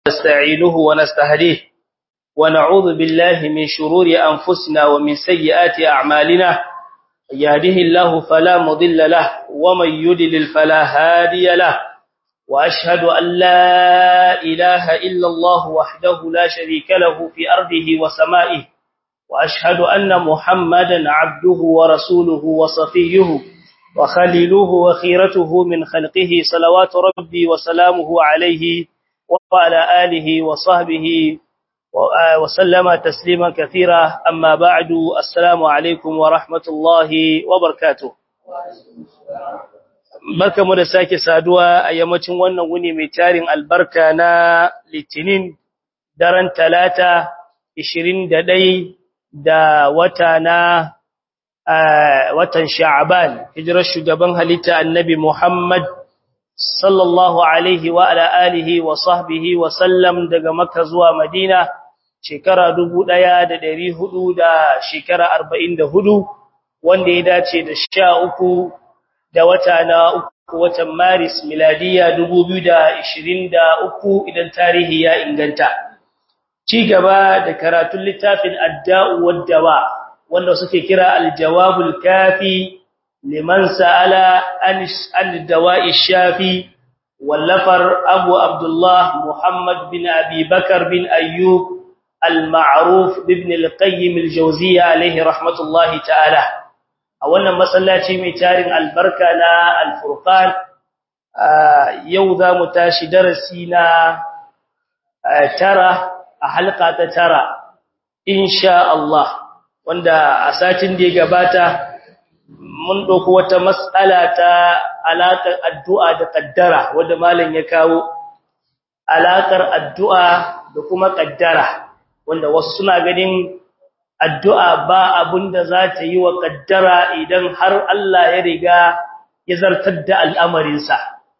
ونستعينه ونستهديه ونعوذ بالله من شرور أنفسنا ومن سيئات أعمالنا يهده الله فلا مضل له ومن يدلل فلا هادي له وأشهد أن لا إله إلا الله وحده لا شريك له في أرضه وسمائه وأشهد أن محمدا عبده ورسوله وصفيه وخليله وخيرته من خلقه صلوات ربي وسلامه عليه وعلى آله وصحبه وسلم تسليما كثيرا أما بعد السلام عليكم ورحمة الله وبركاته barka mu da sake saduwa a yammacin wannan wuni mai tarin albarka na litinin daren talata 21 da wata na watan sha'aban hijirar shugaban halitta annabi Muhammad sallallahu alaihi wa ala alihi wa sahbihi wa sallam daga Makka zuwa Madina shekara 1400 da shekara 44 wanda ya dace da 13 da wata na uku watan Maris miladiya 2023 idan tarihi ya inganta ci gaba da karatun littafin adda'u wad-dawa wanda suke kira al-jawabul kafi liman sa'ala al-dawa'i shafi wallafar Abu Abdullah Muhammad bin Abi Bakar bin Ayyub al-Ma'ruf ibn al-Qayyim al-Jawziyya alayhi rahmatullahi ta'ala a wannan masallaci mai tarin albarka na al-Furqan yau za mu tashi darasi na tara a halka ta tara insha Allah wanda a satin da ya gabata mun dauko wata mas'ala ta alakar addu'a da kaddara wanda malam ya kawo alakar addu'a da kuma kaddara wanda wasu suna ganin addu'a ba abunda za ta yi wa kaddara idan har Allah ya riga ya zartar da al'amarinsa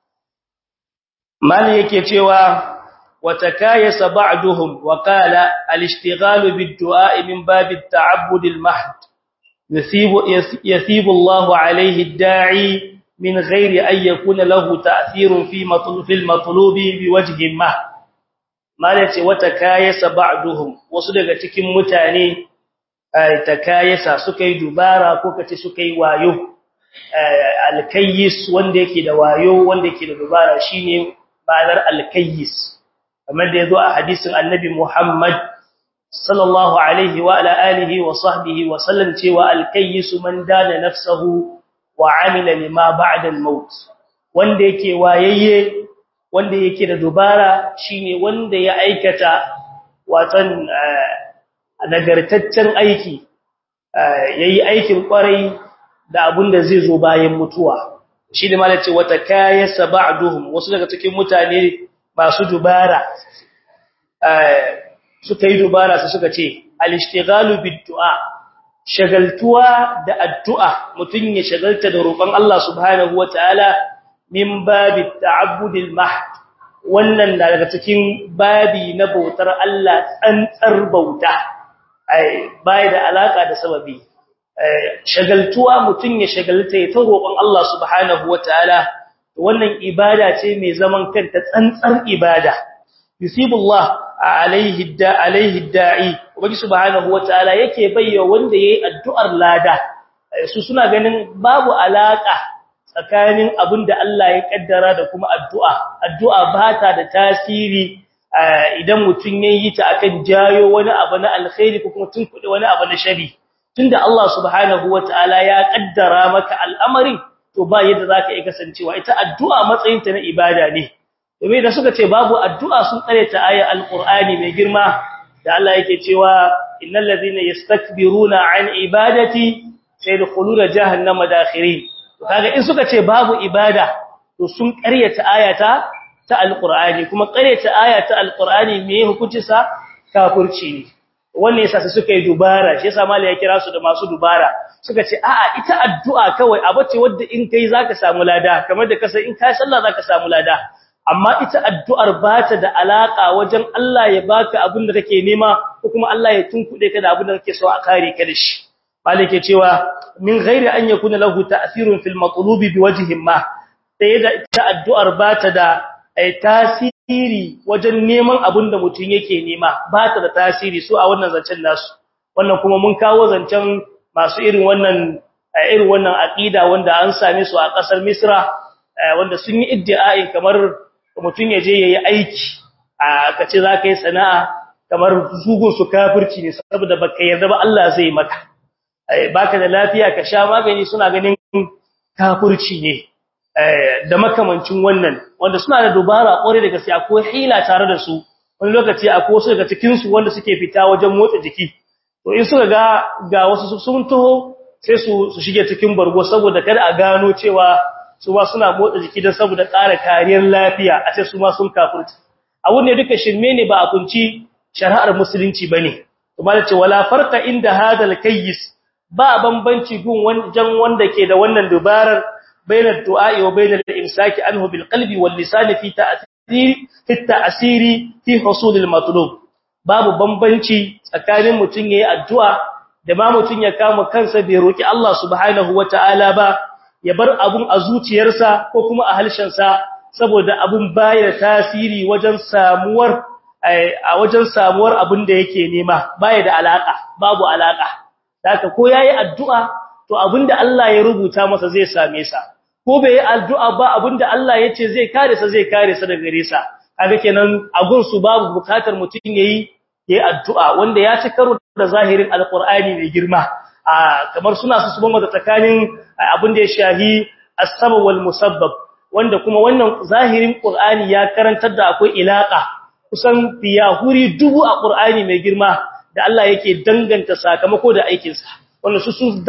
malam yake cewa وتكايس بعضهم وقال الاشتغال بالدعاء من باب التعبد المحض يثيب, يثيب الله عليه الداعي من غير أن يكون له تأثير في مطلوب, في المطلوب بوجه ما مالتي وتكايس بعضهم وصدق تكن متاني تكايس سكي دبارا كوكتي سكي وايو الكيس wanda yake da wayo wanda yake da dubara shine ma'anar alkayyis kamar da yazo a hadisin annabi Muhammad sallallahu alaihi wa ala alihi wa sahbihi wa sallam cewa al-kayyisu man dana nafsuhu wa amila lima ba'da al-maut wanda yake wayayye wanda yake da dubara shine wanda ya aikata watan nagartaccen aiki yayi aikin kwarai da abinda zai zo bayan mutuwa shi da malace wata kayasa ba'duhum wasu daga cikin mutane masu dubara suka yi dubara su suka ce al-ishtighalu bid-du'a shagaltuwa da addu'a mutun ya shagalta da roƙon Allah subhanahu wataala min babi ta'abbudil mahd wannan da daga cikin babi na bautar Allah tsantsar bauta ai bai da alaka da sababi shagaltuwa mutun ya shagalta ya ta roƙon Allah subhanahu wataala wannan ibada ce mai zaman kanta tsantsar ibada yusibullah alaihi da alaihi da'i ubangi subhanahu wataala yake bayya wanda yayi addu'ar lada su suna ganin babu alaka tsakanin abinda Allah ya kaddara da kuma addu'a addu'a bata da tasiri idan mutun yayi ta akan jayo wani abu na alkhairi ko kuma tunkuɗe wani abu na shari tunda Allah subhanahu wataala ya kaddara maka al'amarin to ba yadda zaka iya kasancewa ita addu'a matsayin ta na ibada ne domin da suka ce babu addu'a sun tsare ta ayar alqur'ani mai girma da Allah yake cewa innal ladhina yastakbiruna an ibadati sayadkhuluna jahannama dakhirin to kaga in suka ce babu ibada to sun ƙaryata ayata ta alqur'ani kuma ƙaryata ayata alqur'ani me hukunci sa kafirci ne wannan yasa sai suka yi dubara shi yasa malai ya kira su da masu dubara suka ce a'a ita addu'a kawai abace wanda in kai zaka samu lada kamar da kasa in kai sallah zaka samu lada amma ita addu'ar ba ta da alaka wajen Allah ya baka abin da kake nema ko kuma Allah ya tunkuɗe ka da abin da kake so a kare ka da shi malike cewa min ghairi an yakuna lahu ta'thirun fil matlubi biwajhin ma sai da ita addu'ar ba ta da tasiri tasiri wajen neman abin da mutum yake nema ba ta da tasiri su a wannan zancen nasu wannan kuma mun kawo zancen masu irin wannan irin wannan aqida wanda an same su a kasar Misra wanda sun yi iddia'in kamar mutum ya je yayi aiki a kace zaka yi sana'a kamar zugun su kafirci ne saboda baka yarda ba Allah zai maka baka da lafiya ka sha magani suna ganin kafirci ne da makamancin wannan wanda suna da dubara kore daga sai akwai hila tare da su wani lokaci akwai wasu daga cikin su wanda suke fita wajen motsa jiki to in suka ga ga wasu sun taho sai su su shige cikin bargo saboda kada a gano cewa su ba suna motsa jiki don saboda ƙara kariyar lafiya a ce su ma sun kafirci abun ne duka shirme ne ba a kunci shari'ar musulunci bane kuma da ce wala farqa inda hadal kayyis ba bambanci gun wajen wanda ke da wannan dubarar bainar du'a'i wa bainar imsaki anhu bil qalbi wal lisan fi ta'thiri fi ta'siri fi husul al matlub babu bambanci tsakanin mutun yayi addu'a da ma mutun ya kama kansa bai roki Allah subhanahu wataala ba ya bar abun a zuciyarsa ko kuma a halshensa saboda abun baya tasiri wajen samuwar a wajen samuwar abin da yake nema baya da alaka babu alaka haka ko yayi addu'a to abinda Allah ya rubuta masa zai same sa ko bai yi addu'a ba abinda Allah ya ce zai kare sa zai kare sa daga gare sa kaga kenan agun su babu bukatar mutun yayi yayi addu'a wanda ya ci karo da zahirin alqur'ani mai girma kamar suna su subon da tsakanin abinda ya shahi as-sabab wal musabbab wanda kuma wannan zahirin qur'ani ya karantar da akwai ilaka kusan fiyahuri dubu a qur'ani mai girma da Allah yake danganta sakamako da aikinsa wanda su sun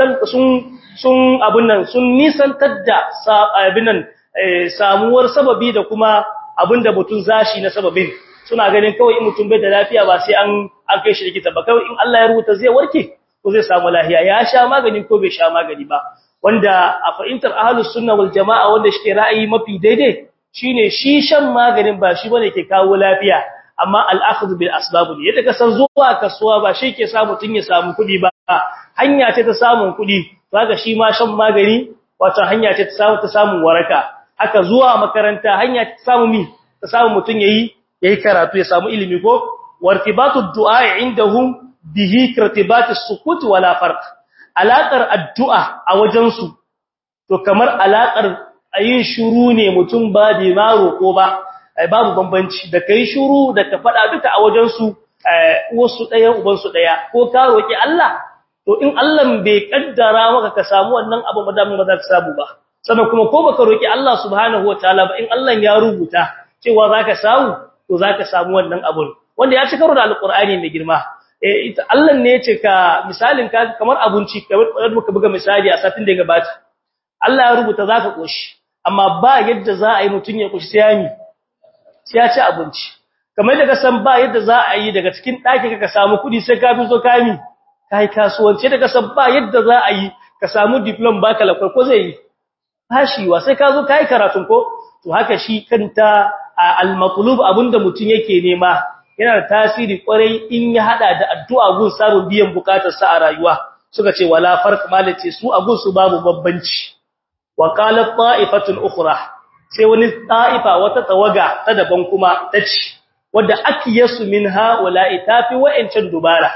sun abun nan sun nisantar da abin nan samuwar sababi da kuma abin da mutum zashi na sababin suna ganin kawai in mutum bai da lafiya ba sai an an kai shi likita ba kawai in Allah ya rubuta zai warke ko zai samu lafiya ya sha magani ko bai sha magani ba wanda a fahimtar ahlus sunna wal jamaa wanda shi ra'ayi mafi daidai shine shi shan maganin ba shi bane ke kawo lafiya amma al'akhdhu bil asbab ne yadda ka san zuwa kasuwa ba shi ke sa mutun ya samu kudi ba hanya ce ta samun kudi kaga shi ma shan magani wato hanya ce ta samu ta samu waraka haka zuwa makaranta hanya ce ta samu mi ta samu mutun yayi yayi karatu ya samu ilimi ko wartibatu du'a indahum bihi kirtibatu sukut wala farq alaqar addu'a a wajen su to kamar alaqar ayin shuru ne mutum ba da ma roko ba babu bambanci da kai shuru da ka fada duka a wajen su wasu daya uban su daya ko ka roki Allah to in Allah bai kaddara maka ka samu wannan abu madamin ba za ka samu ba sannan kuma ko baka roki Allah subhanahu wataala ba in Allah ya rubuta cewa zaka samu to zaka samu wannan abun wanda ya ci karo da alqur'ani mai girma eh ita Allah ne ya ce ka misalin ka kamar abunci kamar muka buga misali a satin da ya gabata Allah ya rubuta zaka koshi amma ba yadda za a yi mutun ya koshi sai ya ci abinci kamar da ka san ba yadda za a yi daga cikin ɗaki ka samu kuɗi sai ka fi so kami kai kasuwanci da ka san ba yadda za a yi ka samu diplom baka lakwar ko zai yi fashiwa sai ka zo kai karatun ko to haka shi kanta al-maqlub abinda mutun yake nema yana da tasiri kwarai in ya hada da addu'a gun samun biyan bukatar sa a rayuwa suka ce wala farq malace su a gun su babu babbanci wa qalat ta'ifatun ukhra sai wani ta'ifa wata tawaga ta daban kuma tace wanda akiyasu minha wala itafi wa'ancan dubara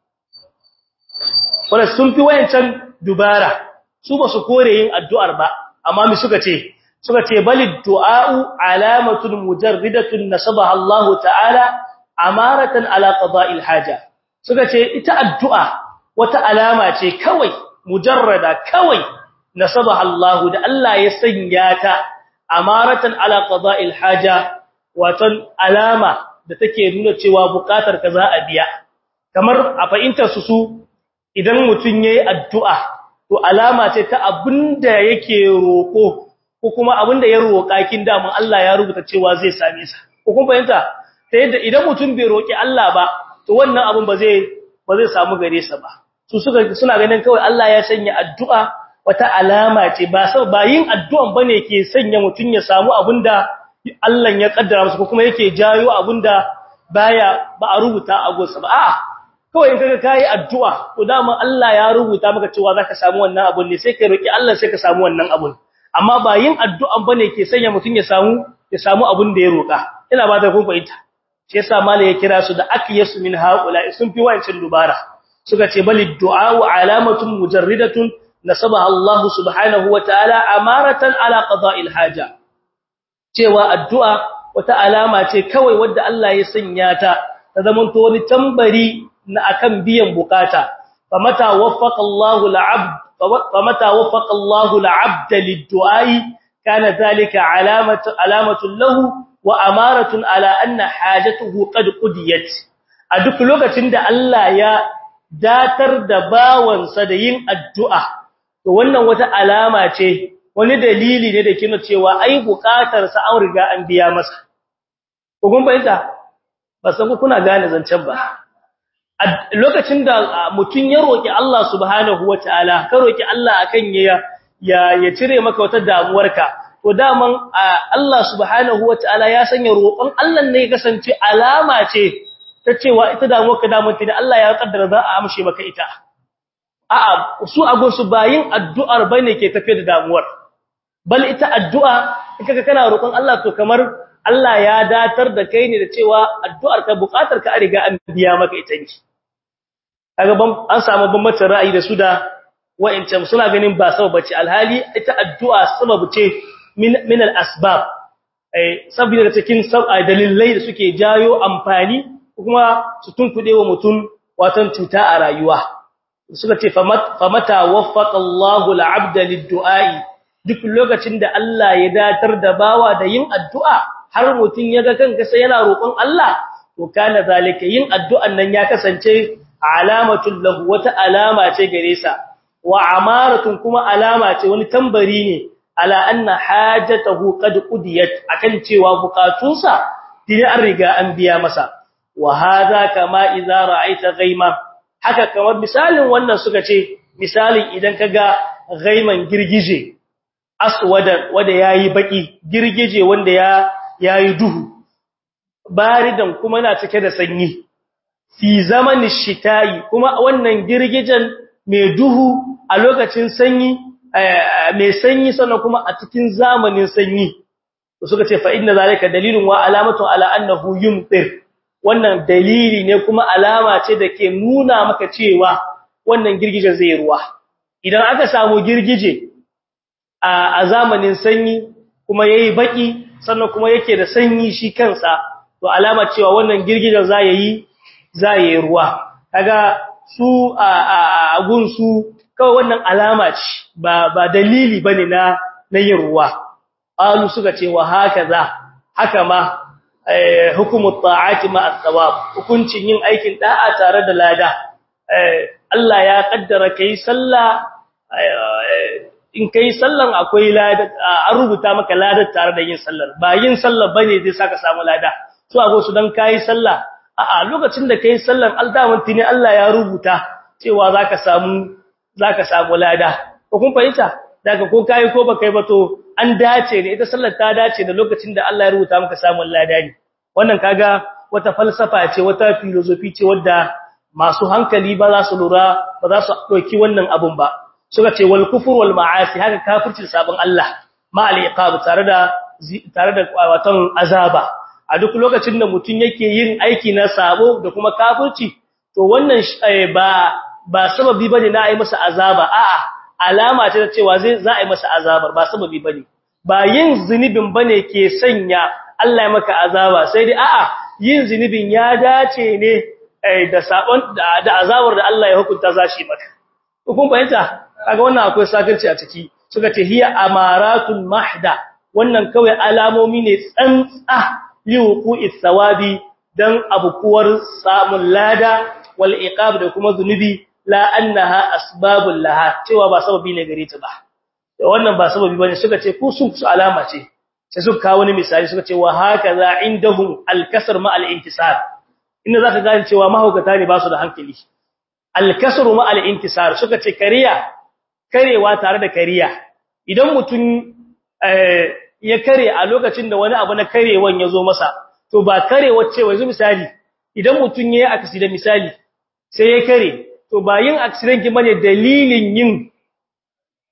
wala sun fi wa'ancan dubara su ba su kore yin addu'ar ba amma mi suka ce suka ce balid du'a'u alamatun mujarridatun nasabaha Allah ta'ala amaratan ala qada'il haja suka ce ita addu'a wata alama ce kawai mujarrada kawai nasabaha Allah da Allah ya sanya ta amaratan ala qada'il haja watan alama da take nuna cewa bukatar ka za a biya kamar a fahimtar su su idan mutun yayi addu'a to alama ce ta abinda yake roko ko kuma abinda ya roka kin da mun Allah ya rubuta cewa zai same sa ko kun fahimta ta yadda idan mutum bai roki Allah ba to wannan abin ba zai ba zai samu gare sa ba su suka suna ganin kawai Allah ya sanya addu'a wata alama ce ba sau ba yin addu'an bane ke sanya mutum ya samu abinda Allah ya kaddara masa ko kuma yake jayo abinda baya ba a rubuta a gonsa ba a'a kawai in kaga kai addu'a to dama Allah ya rubuta maka cewa zaka samu wannan abun ne sai ka roki Allah sai ka samu wannan abun amma ba yin addu'an bane ke sanya mutum ya samu ya samu abin da ya roka ina ba ta kun fahimta shi yasa malai ya kira su da akiyasu min haula sun fi wayancin dubara suka ce balid du'a alamatun mujarridatun nasabaha Allah subhanahu wa ta'ala amaratan ala qada'il haja cewa addu'a wata alama ce kawai wadda Allah ya sanya ta ta zamanto wani tambari na akan biyan bukata famata waffaqa Allahu al'abd famata waffaqa Allahu al'abd lid-du'ai kana dhalika alamatu alamatu lahu wa amaratun ala anna hajatuhu qad qudiyat a duk lokacin da Allah ya datar da bawansa da yin addu'a to wannan wata alama ce wani dalili ne da kina cewa ai bukatar sa an riga an biya masa ko kun bayyana ba san ku kuna gane zancen ba lokacin da mutun ya roki Allah subhanahu wataala ka roki Allah akan ya ya cire maka wata damuwarka to daman Allah subhanahu wataala ya sanya roƙon Allah ne ya kasance alama ce ta cewa ita damuwarka damun da Allah ya kaddara za a amshe maka ita a'a su agon su bayin addu'ar bane ke tafe da damuwar bal ita addu'a kaga kana roƙon Allah to kamar Allah ya datar da kai ne da cewa addu'ar ka buƙatar ka riga an biya maka ita ne kaga ban an samu bambancin ra'ayi da su da wa'incan suna ganin ba sabab bace alhali ita addu'a sabab ce min min al-asbab eh saboda cikin dalilai da suke jayo amfani kuma su tunkuɗe wa mutum watan cuta a rayuwa suka ce famata waffaqa Allahu al-'abda lid-du'a'i duk lokacin da Allah ya datar da bawa da yin addu'a har mutun yaga kanka sai yana roƙon Allah to kana zalika yin addu'an nan ya kasance alamatul lahu wata alama ce gare sa wa amaratun kuma alama ce wani tambari ne ala anna hajatahu qad qudiyat akan cewa bukatunsa dini an riga an biya masa wa hadha kama idza ra'aita ghayma haka kamar misalin wannan suka ce misalin idan kaga ghaiman girgije aswada wanda yayi baki girgije wanda ya yayi duhu baridan kuma na cike da sanyi fi zamanin shitayi kuma wannan girgijen mai duhu a lokacin sanyi mai sanyi sannan kuma a cikin zamanin sanyi suka ce fa inna zalika dalilun wa alamatu ala annahu yumtir wannan dalili ne kuma alama ce da ke nuna maka cewa wannan girgijen zai ruwa idan aka samu girgije a zamanin sanyi kuma yayi baki sannan kuma yake da sanyi shi kansa to alama cewa wannan girgijen za yi za yi ruwa kaga su a gunsu kawai wannan alama ce ba ba dalili bane na na yin ruwa alu suka ce wa hakaza haka ma hukumu ta'ati ma as-sawab hukuncin yin aikin da'a tare da lada Allah ya kaddara kai sallah in kai sallan akwai lada an rubuta maka ladar tare da yin sallar ba yin sallar bane zai saka samu lada so ago su dan kai sallah a'a lokacin da kai sallan aldaman tini Allah ya rubuta cewa zaka samu zaka samu lada ko kun fahimta daga ko kai ko baka yi ba to an dace ne ita sallar ta dace da lokacin da Allah ya rubuta maka samun lada ne wannan kaga wata falsafa ce wata philosophy ce wadda masu hankali ba za su lura ba za su dauki wannan abun ba suka ce wal kufur wal ma'asi haka kafircin sabon Allah ma al iqab tare da tare da watan azaba a duk lokacin da mutun yake yin aiki na sabo da kuma kafirci to wannan ba ba sababi bane na ai masa azaba a'a alama ce ta cewa zai za a yi masa azabar ba sababi bane ba yin zunubin bane ke sanya Allah ya maka azaba sai dai a'a yin zunubin ya dace ne da sabon da azabar da Allah ya hukunta zashi maka kun fahimta kaga wannan akwai sakarci a ciki suka ce hiya amaratun mahda wannan kawai alamomi ne tsantsa liwuqi thawabi dan abukuwar samun lada wal iqab da kuma zunubi la annaha asbabul laha cewa ba sababi ne gare ta ba da wannan ba sababi bane suka ce ku su alama ce sai suka kawo wani misali suka ce wa hakaza indahum al-kasr ma al-intisar inda zaka gane cewa mahaukata ne ba su da hankali al-kasr ma al-intisar suka ce kariya karewa tare da kariya idan mutum ya kare a lokacin da wani abu na karewan ya zo masa to ba karewar cewa yanzu misali idan mutum ya yi accident misali sai ya kare to ba yin accident ki bane dalilin yin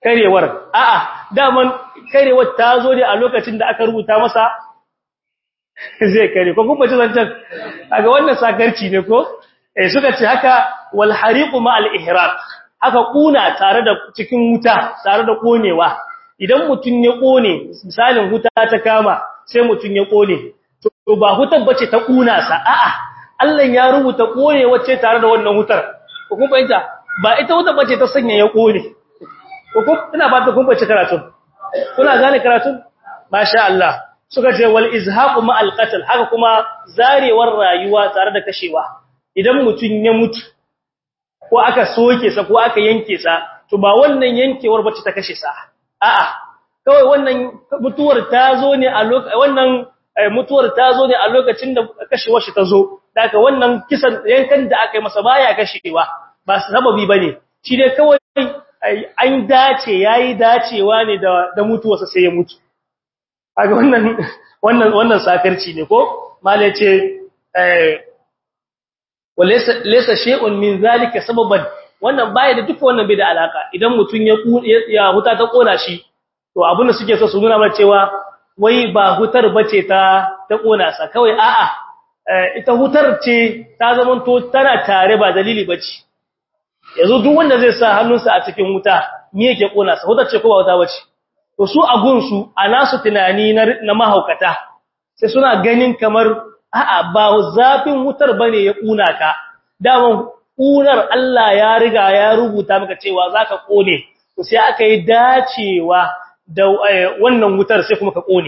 karewar a'a daman karewar ta zo ne a lokacin da aka rubuta masa zai kare ko kuma ci zancan kaga wannan sakarci ne ko eh suka ce haka wal hariqu ma al ihraq haka kuna tare da cikin wuta tare da konewa idan mutun ya kone misalin wuta ta kama sai mutun ya kone to ba hutar bace ta kuna sa a'a Allah ya rubuta kone wacce tare da wannan hutar ko kun fahimta ba ita wutar bace ta sanya ya kone ko kun ina ba ta kun fahimci karatu kuna gane karatu masha Allah suka ce wal izhaqu ma al qatl haka kuma zarewar rayuwa tare da kashewa idan mutun ya mutu ko aka soke sa ko aka yanke sa to ba wannan yankewar bace ta kashe sa a'a kawai wannan mutuwar ta zo ne a lokacin wannan mutuwar ta zo ne a lokacin da kashewar shi ta zo daga wannan kisan yankan da aka yi masa baya kashewa ba sababi bane shi dai kawai an dace yayi dacewa ne da da mutuwarsa sai ya mutu kaga wannan wannan wannan sakarci ne ko mallai ce eh walaysa laysa shay'un min zalika sababan wannan baya da duka wannan bai da alaka idan mutun ya ya huta ta kona shi to abin da suke so su nuna mana cewa wai ba hutar bace ta ta kona sa kawai a'a ita hutar ce ta zaman to tana tare ba dalili bace yanzu duk wanda zai sa hannunsa a cikin wuta me yake kona sa hutar ce ko ba wuta bace to su a gunsu a nasu tunani na mahaukata sai suna ganin kamar a'a ba zafin wutar bane ya kuna ka daman kunar Allah ya riga ya rubuta maka cewa zaka kone to sai aka yi dacewa da wannan wutar sai kuma ka kone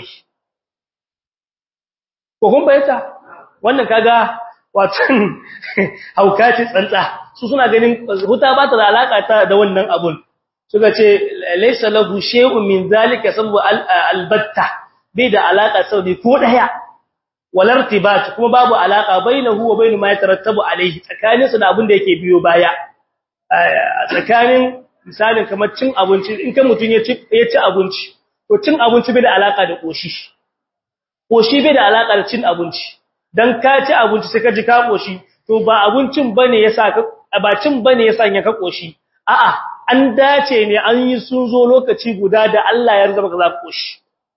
ko kun bayyana wannan kaga watan haukaci tsantsa su suna ganin wuta ba ta da alaka ta da wannan abun suka ce laysa lahu shay'un min zalika sabu albatta bai da alaka saudi ko daya walartibat kuma babu alaka bainahu wa bain ma yatarattabu alayhi tsakanin su da abin da yake biyo baya tsakanin misalin kamar cin abinci in kan mutun ya ci ya ci abinci to cin abinci bai da alaka da koshi koshi bai da alaka da cin abinci dan ka ci abinci sai ka ji ka koshi to ba abincin bane yasa ka ba cin bane yasa ya ka koshi a'a an dace ne an yi sun zo lokaci guda da Allah ya rizaba ka za ku koshi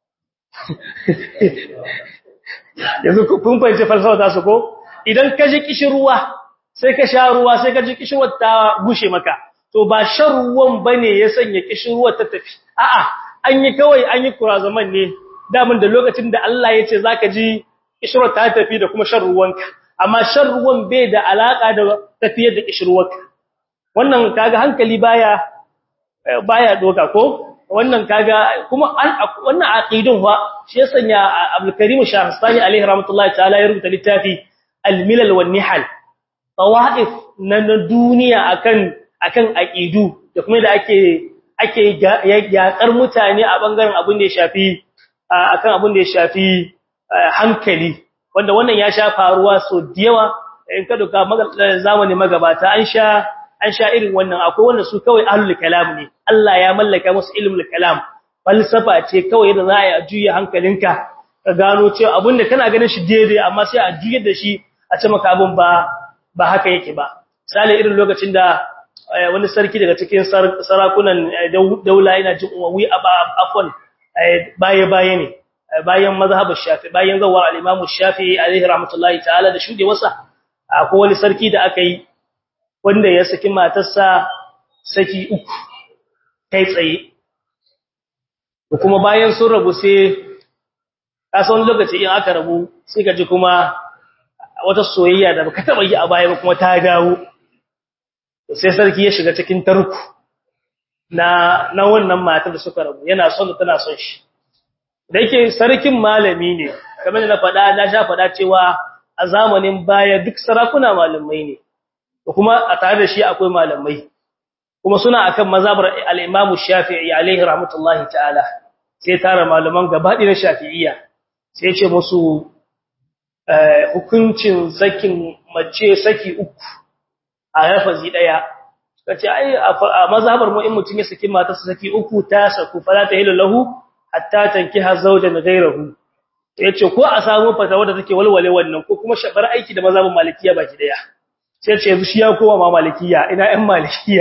yanzu kun fahimci falsafa ta su ko idan ka ji kishirwa sai ka sha ruwa sai ka ji kishirwar ta gushe maka to ba shan ruwan bane ya sanya kishirwar ta tafi a'a an yi kawai an yi kurazaman ne damin da lokacin da Allah ya ce zaka ji kishirwar ta tafi da kuma shan ruwanka amma shan ruwan bai da alaka da tafiyar da kishirwarka wannan kaga hankali baya baya doka ko wannan kaga kuma wannan aqidun fa shi ya sanya Abdul Karim Shahrastani alaihi rahmatullahi ta'ala ya rubuta littafi Al-Milal wan Nihal tawaif na duniya akan akan aqidu da kuma da ake ake yakar mutane a bangaren abin da ya shafi akan abin da ya shafi hankali wanda wannan ya sha faruwa so diyawa in ka duka zamani magabata an sha an sha irin wannan akwai wanda su kawai ahlul kalam ne Allah ya mallaka musu ilmul kalam falsafa ce kawai da za a juya hankalinka ka gano cewa abinda kana ganin shi daidai amma sai a juyar da shi a ce maka abin ba ba haka yake ba misali irin lokacin da wani sarki daga cikin sarakunan daula yana jin umawi afwan baye baye ne bayan mazhabu shafi bayan zawar al-imam shafi alaihi rahmatullahi ta'ala da shude wasa akwai wani sarki da aka yi wanda ya saki matarsa saki uku kai tsaye kuma bayan sun rabu sai kasan lokaci in aka rabu sai ka ji kuma wata soyayya da baka taba yi a baya ba kuma ta dawo sai sarki ya shiga cikin tarku na na wannan matar da suka rabu yana son da tana son shi da yake sarkin malami ne kamar da na faɗa na sha faɗa cewa a zamanin baya duk sarakuna malamai ne kuma a tare da shi akwai malamai kuma suna akan mazhabar al-Imam Shafi'i alaihi rahmatullahi ta'ala sai tara malaman gabaɗi na Shafi'iyya sai ce musu hukuncin sakin mace saki uku a rafazi daya kace ai a mazhabar mu in mutun ya saki matarsa saki uku ta saku fala ta hilu lahu hatta tankiha zawjan ghayrahu yace ko a samu fatawa da take walwale wannan ko kuma shabar aiki da mazhabin malikiya baki daya sai ce yanzu shi ya koma ma malikiya ina ɗan malikiya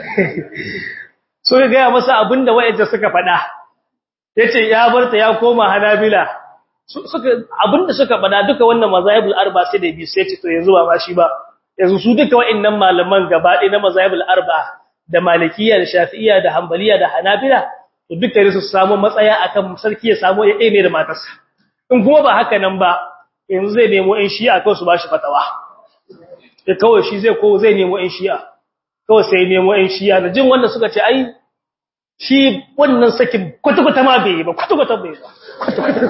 so ga gaya masa abinda wayanda suka faɗa yace ya barta ya koma hanabila suka abinda suka bada duka wannan mazahibul arba sai da bi sai ce to yanzu ba ma shi ba yanzu su duka wa'annan malaman gaba ɗaya na mazahibul arba da malikiyya da shafi'iyya da hanbaliya da hanabila to duka su samu matsaya akan sarki ya samu ya ne da matarsa in kuma ba haka nan ba yanzu zai nemo in shi'a kawai su bashi fatawa da kawai shi zai ko zai nemo in shi'a kawai sai nemo in shi'a da jin wanda suka ce ai shi wannan sakin kwata-kwata ma bai yi ba kwata-kwata bai yi ba kwata-kwata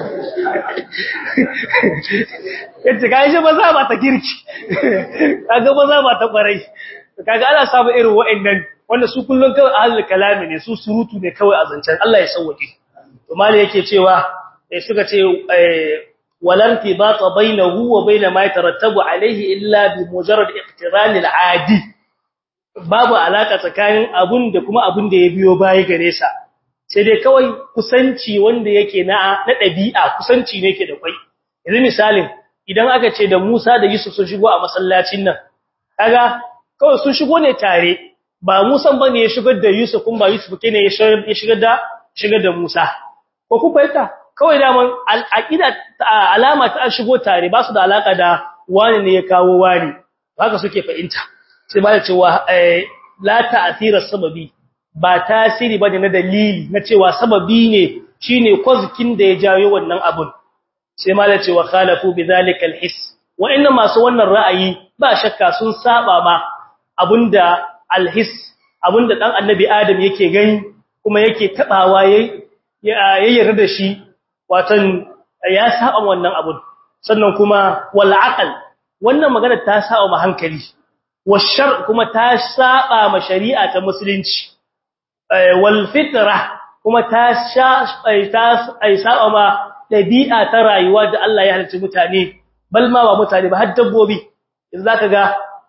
yace ga shi ba za ba ta girki kaga ba za ba ta kwarai kaga ana samu irin wa'annan wanda su kullun kawai ahlul kalami ne su surutu ne kawai a zancen Allah ya sauke to mali yake cewa eh suka ce walan tibata bainahu wa bain ma yatarattabu alayhi illa bi mujarrad iqtiran al-adi babu alaka tsakanin abun da kuma abun da ya biyo baya gare sa sai dai kawai kusanci wanda yake na na dabi'a kusanci ne yake da kai yanzu misalin idan aka ce da Musa da Yusuf sun shigo a masallacin nan kaga kawai sun shigo ne tare ba Musa bane ya shigar da Yusuf kun ba Yusuf kene ya shigar da shigar da Musa ko ku fahimta kawai da man al'aqida alama ta shigo tare ba su da alaka da wani ne ya kawo wani haka suke fahimta sai ba da cewa la ta'thira sababi ba tasiri bane na dalili na cewa sababi ne shine kozkin da ya jayo wannan abun sai ma da cewa khalafu bidhalika alhis wa inna masu wannan ra'ayi ba shakka sun saba ma abunda alhis abunda dan annabi adam yake gani kuma yake tabawa yayi yarda da shi watan ya saba wannan abun sannan kuma wal aqal wannan magana ta saba ma hankali washar kuma ta saba ma shari'a ta musulunci wal fitra kuma ta ta saba ma dabi'a ta rayuwa da Allah ya halicci mutane bal ma ba mutane ba har dabbobi idan zaka ga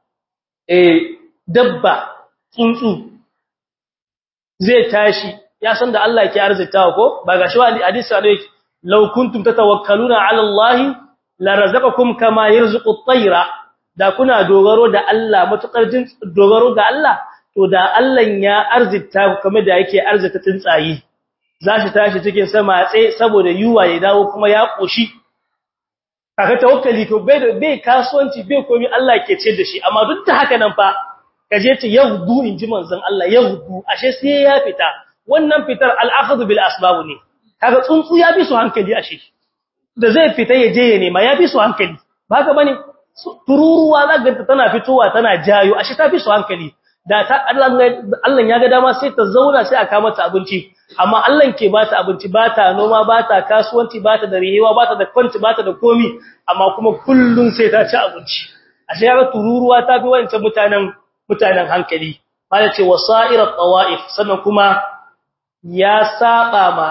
eh dabba tsuntsu zai tashi ya san da Allah yake arzitawa ko ba gashi wa hadisi da yake law kuntum tatawakkaluna ala Allah la razaqakum kama yarzuqu at-tayra da kuna dogaro da Allah matukar jin dogaro ga Allah to da Allah ya arzita kamar da yake arzita tsuntsayi za shi tashi cikin sama tsaye saboda yuwa ya dawo kuma ya koshi kaga tawakkali to bai da bai kasuwanci bai komai Allah ke ce da shi amma duk da haka nan fa kaje ce yahudu inji manzon Allah yahudu ashe sai ya fita wannan fitar al-akhdhu bil asbab ne kaga tsuntsu ya bi su hankali ashe da zai fita ya je ya nema ya bi su hankali ba ka bane tururuwa zaka tana fitowa tana jayo ashe ta bi su hankali da ta Allah ya ga dama sai ta zauna sai aka mata abinci amma Allah ke ba ta abinci ba ta noma ba ta kasuwanci ba ta da rihewa ba ta da kwanci ba ta da komi amma kuma kullun sai ta ci abinci ashe ya tururuwa ta fi wancan mutanen mutanen hankali ba da ce wasairat tawaif sannan kuma ya saba ma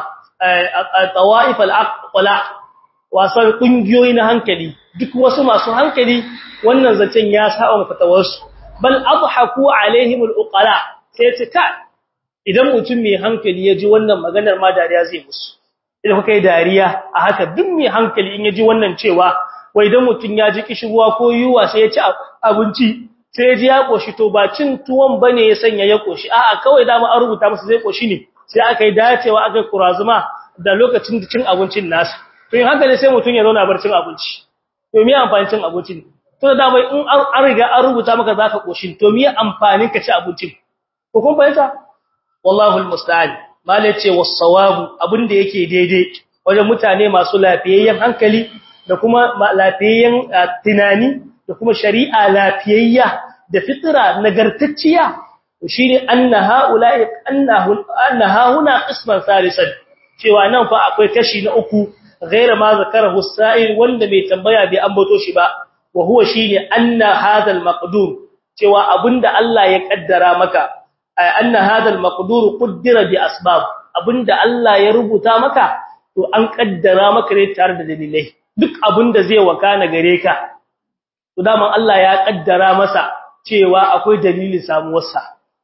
tawaif al-aqla wasan kungiyoyi na hankali duk wasu masu hankali wannan zancen ya saba ma fatawarsu bal adhaku alaihim al-uqala sai ce ka idan mutum mai hankali ya ji wannan maganar ma dariya zai musu idan kuka yi dariya a haka duk mai hankali in ya ji wannan cewa wai idan mutum ya ji kishirwa ko yuwa sai ya ci abinci sai ya ji ya koshi to ba cin tuwon bane ya sanya ya koshi a'a kawai dama an rubuta masa zai koshi ne sai aka yi dacewa aka yi kurazuma da lokacin cin abincin nasa to in hankali sai mutum ya zauna bar cin abinci to me amfanin cin abincin to da dama in an riga an rubuta maka zaka koshin to me amfanin ka ci abincin ko kun fahimta wallahu almusta'an mala ce was-sawabu abinda yake daidai wajen mutane masu lafiyayyen hankali da kuma lafiyayyen tunani da kuma shari'a lafiyayya da fitra nagartacciya shine anna haula'i annahu annaha huna qisman salisan cewa nan fa akwai kashi na uku ghaira ma zakarahu as-sa'il wanda mai tambaya bai ambato shi ba wa huwa shine anna hadha al-maqdur cewa abinda Allah ya kaddara maka anna hadha al-maqdur qaddara bi asbab abinda Allah ya rubuta maka to an kaddara maka ne tare da dalilai duk abinda zai wakana gare ka to daman Allah ya kaddara masa cewa akwai dalilin samuwarsa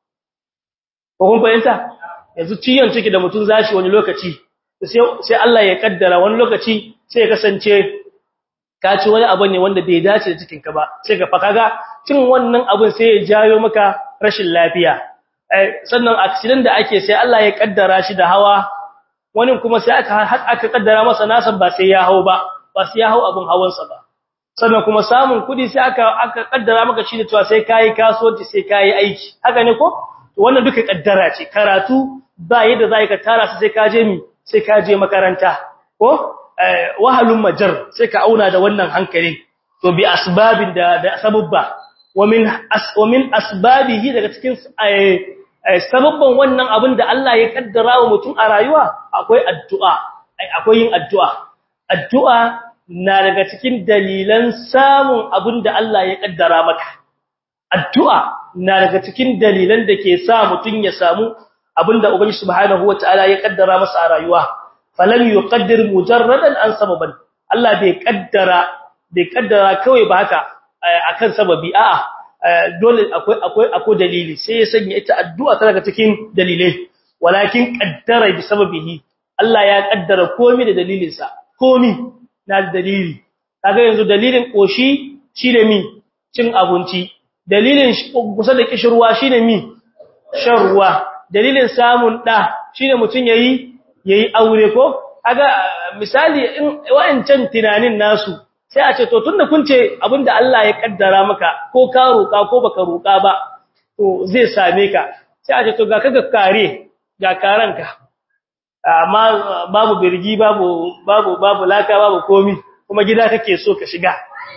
ko kun fahimta yanzu ciyon ciki da mutun zashi wani lokaci sai sai Allah ya kaddara wani lokaci sai ya kasance ka ci wani abu ne wanda bai dace da cikin ka ba sai ka faka ga cin wannan abun sai ya jayo maka rashin lafiya sannan accident da ake sai Allah ya kaddara shi da hawa wani kuma sai aka aka kaddara masa nasan ba sai ya hau ba ba sai ya hau abun hawansa ba sannan kuma samun kudi sai aka aka kaddara maka shi da cewa sai kai kasuwanci sai kai aiki haka ne ko to wannan duka kaddara ce karatu ba yadda zai ka tara sai ka je mi sai ka je makaranta ko wahalun majar sai ka auna da wannan hankalin to bi asbabin da da sababba wa min as wa min asbabihi daga cikin sababban wannan abin da Allah ya kaddara wa mutum a rayuwa akwai addu'a akwai yin addu'a addu'a na daga cikin dalilan samun abin da Allah ya kaddara maka addu'a na daga cikin dalilan da ke sa mutum ya samu abin da ubangiji subhanahu wataala ya kaddara masa a rayuwa falam yuqaddir mujarradan an sababan Allah bai kaddara bai kaddara kawai ba haka akan sababi a'a dole akwai akwai akwai dalili sai ya sanya ita addu'a ta daga cikin dalilai walakin qaddara bi sababihi Allah ya kaddara komai da dalilin sa komai na da dalili kaga yanzu dalilin koshi shine mi cin abinci dalilin kusa da kishirwa shine mi shan ruwa dalilin samun da shine mutun yayi yayi aure ko kaga misali in wa'ancan tunanin nasu sai a ce to tunda kun ce abinda Allah ya kaddara maka ko ka roka ko baka roka ba to zai same ka sai a ce to ga kaga kare ga karanka amma babu birgi babu babu babu laka babu komi kuma gida kake so ka shiga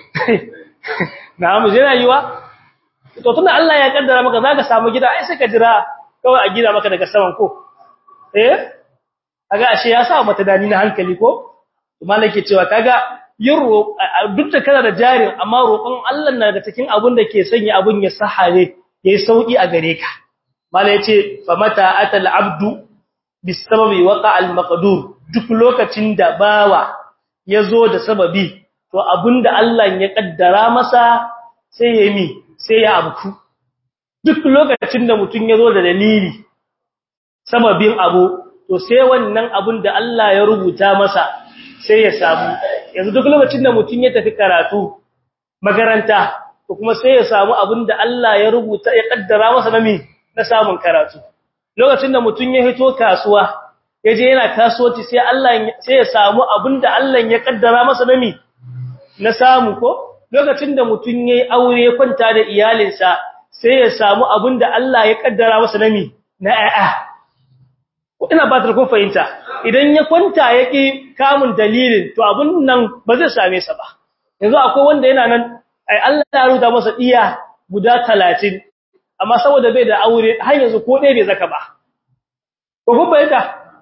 na'am zai rayuwa to tunda Allah ya kaddara maka zaka samu gida ai sai ka jira kawai a gida maka daga saman ko eh kaga ashe ya sa mata dani na hankali ko malaka cewa kaga yin duk da kana da jarin amma roƙon Allah na daga cikin abin da ke sanya abin ya sahare yayi sauki a gare ka mala yace fa mata atal abdu bisababi waqa al maqdur duk lokacin da bawa yazo da sababi to abinda Allah ya kaddara masa sai ya mi sai ya abuku duk lokacin da mutun yazo da dalili sababin abu to sai wannan abin da Allah ya rubuta masa sai ya samu yanzu duk lokacin da mutum ya tafi karatu makaranta ko kuma sai ya samu abin da Allah ya rubuta ya kaddara masa na mi na samun karatu lokacin da mutum ya hito kasuwa yaje yana kasuwanci sai Allah sai ya samu abin da Allah ya kaddara masa na mi na samu ko lokacin da mutum yayi aure kwanta da iyalinsa sai ya samu abin da Allah ya kaddara masa na mi na a'a ina ba ta kun fahimta idan ya kwanta yaki kamun dalilin to abun nan ba zai same sa ba yanzu akwai wanda yana nan ai Allah ya rubuta masa iya guda 30 amma saboda bai da aure har yanzu ko dai bai zaka ba ko kun fahimta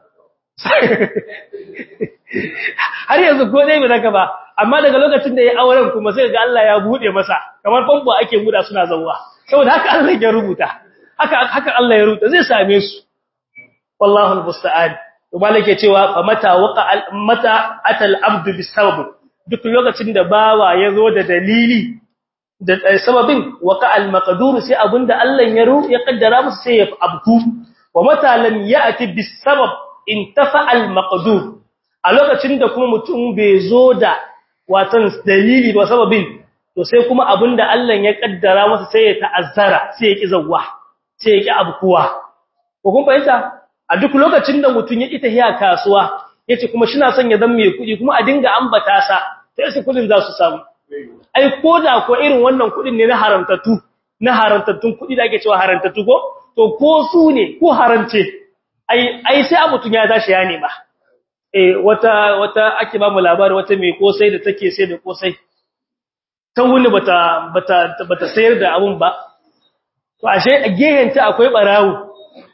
har yanzu ko dai bai zaka ba amma daga lokacin da ya auren kuma sai ga Allah ya bude masa kamar famfo ake buda suna zawwa saboda haka Allah ya rubuta haka haka Allah ya rubuta zai same su wallahu almusta'an to malike cewa fa mata waqa mata atal abdu bisabab duk lokacin da bawa yazo da dalili da sababin waqa almaqdur sai abinda Allah ya ru ya kaddara masa sai ya abku wa mata lam ya'ti bisabab intafa almaqdur a lokacin da kuma mutum bai zo da watan dalili ba sababin to sai kuma abinda Allah ya kaddara masa sai ya ta'azzara sai ya ki zawwa sai ya ki abkuwa ko kun fahimta a duk lokacin da mutum ya ita hiya kasuwa yace kuma shi na son ya zama mai kuɗi kuma a dinga ambata sa sai su kuɗin za su samu ai koda ko irin wannan kuɗin ne na haramtattu na haramtattun kuɗi da ake cewa haramtattu ko to ko su ne ko haramce ai ai sai a mutum ya tashi ya nema eh wata wata ake ba mu labari wata mai kosai da take sai da kosai ta wuni bata bata bata sayar da abun ba to ashe a gehenta akwai barawo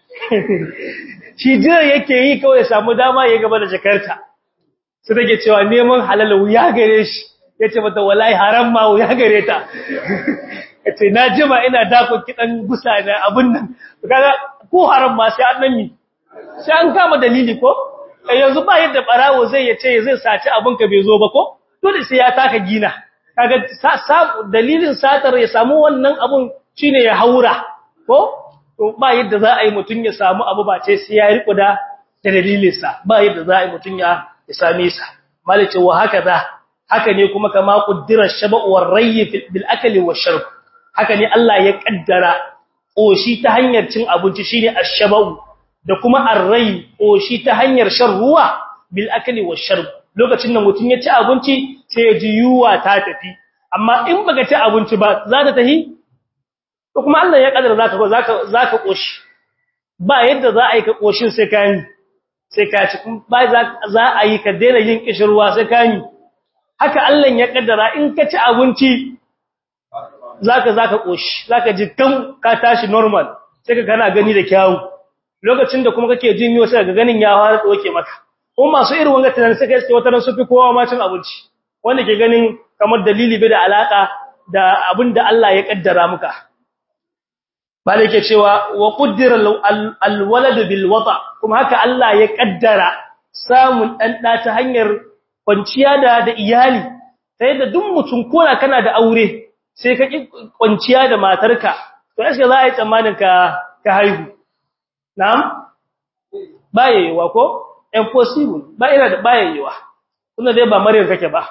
shi jira yake yi kawai samu dama ya gaba da jakarta sai take cewa neman halal wuya gare shi yace mata wallahi haram ma wuya gare ta yace na jima ina dako kidan gusa na abun nan kaga ko haram ma sai an nami sai an kama dalili ko yanzu ba yadda barawo zai yace zai saci abun ka bai zo ba ko dole sai ya taka gina kaga dalilin satar ya samu wannan abun shine ya haura ko to ba yadda za a yi mutun ya samu abu ba ce sai ya riko da dalilinsa ba yadda za a yi mutun ya same sa malice wa haka za haka ne kuma kama quddirar shaba'u war rayy bil akli wash shurb haka ne Allah ya kaddara koshi ta hanyar cin abinci shine ash-shaba'u da kuma arrai koshi ta hanyar shan ruwa bil akli wash shurb lokacin da mutun ya ci abinci sai ya ji yuwa ta tafi amma in baka ci abinci ba za ta tahi to kuma Allah ya kaddara zaka zaka zaka koshi ba yadda za a yi ka koshin sai ka yi sai ka ci ba za a yi ka daina yin kishirwa sai ka yi haka Allah ya kaddara in ka ci abinci zaka zaka koshi zaka ji kan ka tashi normal sai ka kana gani da kyawu lokacin da kuma kake jin yiwa sai ga ganin ya fara doke maka kuma masu irin wanga tunanin sai kai wata ran su fi kowa ma cin abinci wanda ke ganin kamar dalili bai da alaka da abin da Allah ya kaddara muka bale yake cewa wa qaddara alwalad bil wata kuma haka Allah ya kaddara samun dan da ta hanyar kwanciya da da iyali sai da duk mutum kona kana da aure sai ka ki kwanciya da matarka to sai za a yi tsammanin ka ka haihu na'am bayewa ko impossible ba ina da bayewa kuma dai ba maryam kake ba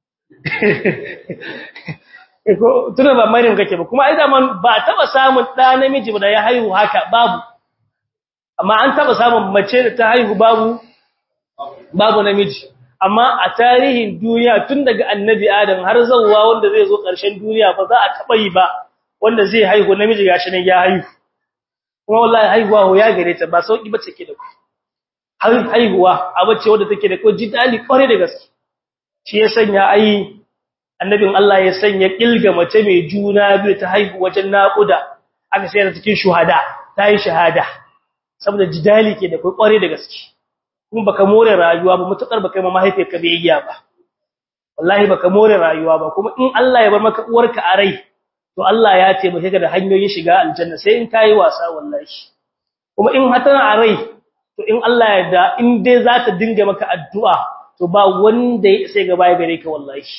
ko tuna ba maryam kake ba kuma ai da man ba taba samun da namiji da ya haihu haka babu amma an taba samun mace da ta haihu babu babu namiji amma a tarihin duniya tun daga annabi adam har zawwa wanda zai zo ƙarshen duniya ba za a taba yi ba wanda zai haihu namiji gashi ne ya haihu kuma wallahi haihuwa ya gare ta ba sauki bace ke da ku haihuwa abace wanda take da ko jidali kware da gaske shi ya sanya ai annabin Allah ya sanya kilga mace mai juna biyu ta haihu wajen naƙuda aka sai da cikin shuhada ta yi shahada saboda jidali ke da kware da gaske kuma baka more rayuwa ba mutakar baka ma mahaifiyarka biyayya ba wallahi baka more rayuwa ba kuma in Allah ya bar maka uwarka a rai to Allah ya taimake ka da hanyoyin shiga aljanna sai in kai wasa wallahi kuma in hatana a rai to in Allah ya da in dai za ta dinga maka addu'a to ba wanda sai gaba ya gare ka wallahi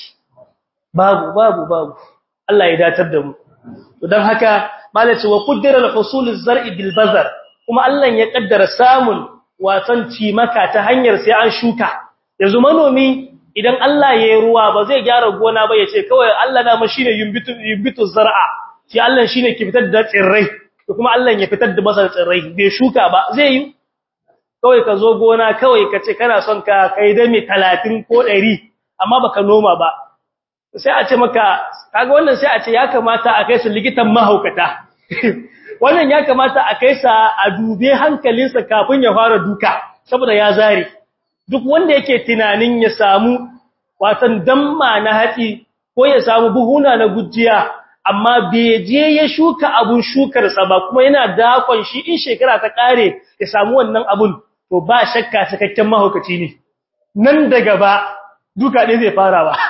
babu babu babu Allah ya datar da mu to dan haka malaci wa qaddara al-husul az-zar'i bil bazar kuma Allah ya kaddara samun watan cimaka ta hanyar sai an shuka yanzu manomi idan Allah ya yi ruwa ba zai gyara gona ba yace kawai Allah da mashi ne yumbitu yumbitu zar'a shi Allah shine ke fitar da tsirrai to kuma Allah ya fitar da masa tsirrai bai shuka ba zai yi kawai ka zo gona kawai ka ce kana son ka kai dami 30 ko 100 amma baka noma ba sai a ce maka kaga wannan sai a ce ya kamata a kai su likitan mahaukata wannan ya kamata a kai sa a dube hankalinsa kafin ya fara duka saboda ya zare duk wanda yake tunanin ya samu watan damma na hatsi ko ya samu buhuna na gujiya amma bai je ya shuka abun shukar sa ba kuma yana dakon shi in shekara ta kare ya samu wannan abun to ba shakka cikakken mahaukaci ne nan daga ba duka ɗaya zai fara ba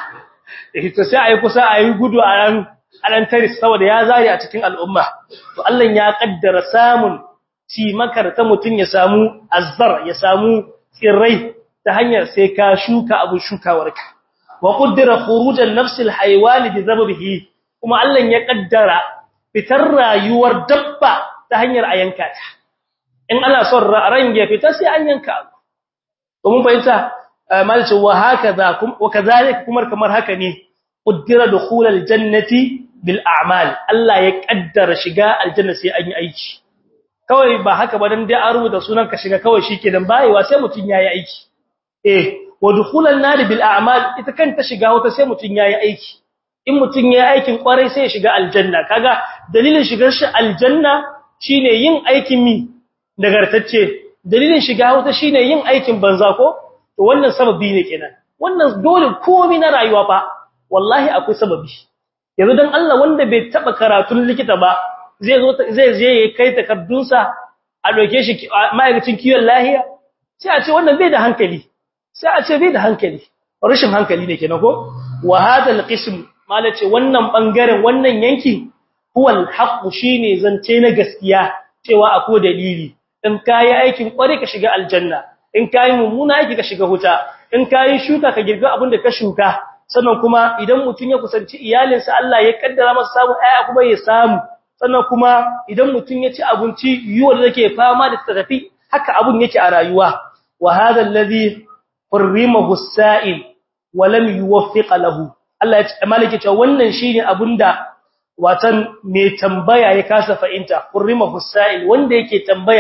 to sai ayi kusa ayi gudu a ran anan taris saboda ya zari a cikin al'umma to Allah ya kaddara samun cimakar ta mutun ya samu azzar ya samu tsirrai ta hanyar sai ka shuka abu shukawarka wa qaddara khurujan nafsil haywan bi zabihi kuma Allah ya kaddara fitar rayuwar dabba ta hanyar ayanka ta in ana son ran ya fita sai an yanka abu to mun bayyana malci wa hakaza wa kazalika kuma kamar haka ne qaddara dukhulal jannati bil a'mal Allah ya kaddara shiga aljanna sai an yi aiki kawai ba haka ba dan dai an rubuta sunan ka shiga kawai shikenan bayewa sai mutun yayi aiki eh wa dukhulan nar bil a'mal ita kanta shiga wata sai mutun yayi aiki in mutun yayi aikin kwarai sai ya shiga aljanna kaga dalilin shigar shi aljanna shine yin aikin mi nagartacce dalilin shiga wata shine yin aikin banza ko to wannan sababi ne kenan wannan dole komai na rayuwa fa wallahi akwai sababi yanzu dan Allah wanda bai taba karatun likita ba zai zo zai je ya kai takardunsa a doke shi ma'aikacin kiwon lahiya sai a ce wannan bai da hankali sai a ce bai da hankali rashin hankali ne kenan ko wa hada alqism malace wannan bangaren wannan yankin huwa alhaq shine zance na gaskiya cewa akwai dalili in kai aikin kware ka shiga aljanna in kai mummuna aiki ka shiga huta in kai shuka ka girga abin da ka shuka sannan kuma idan mutun ya kusanci iyalinsa Allah ya kaddara masa samu aya kuma ya samu sannan kuma idan mutun ya ci abinci yiwo da yake fama da tafi haka abun yake a rayuwa wa hadha alladhi hurrimahu as-sa'il wa lam yuwaffiq lahu Allah ya ce malaki cewa wannan shine abunda watan mai tambaya ya kasa fa'inta hurrimahu as-sa'il wanda yake tambaya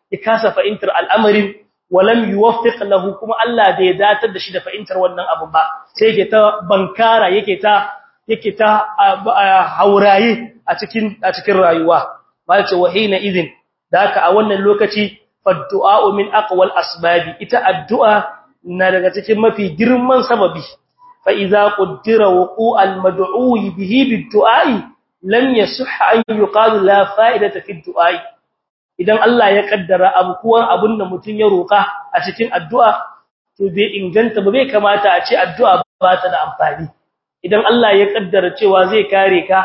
ya kasa fahimtar al'amarin walam yuwaffiq lahu kuma Allah bai datar da shi da fahimtar wannan abu ba sai yake ta bankara yake ta yake ta hauraye a cikin a cikin rayuwa malce wahina idin da haka a wannan lokaci faddu'a min aqwal asbabi ita addu'a na daga cikin mafi girman sababi fa idza qaddara wuqu'al mad'u bihi bid-du'a'i lam yasihha an yuqalu la fa'idata fi ad-du'a'i idan Allah ya kaddara abkuwar abun da mutun ya roka a cikin addu'a to bai inganta ba bai kamata a ce addu'a ba ta da amfani idan Allah ya kaddara cewa zai kare ka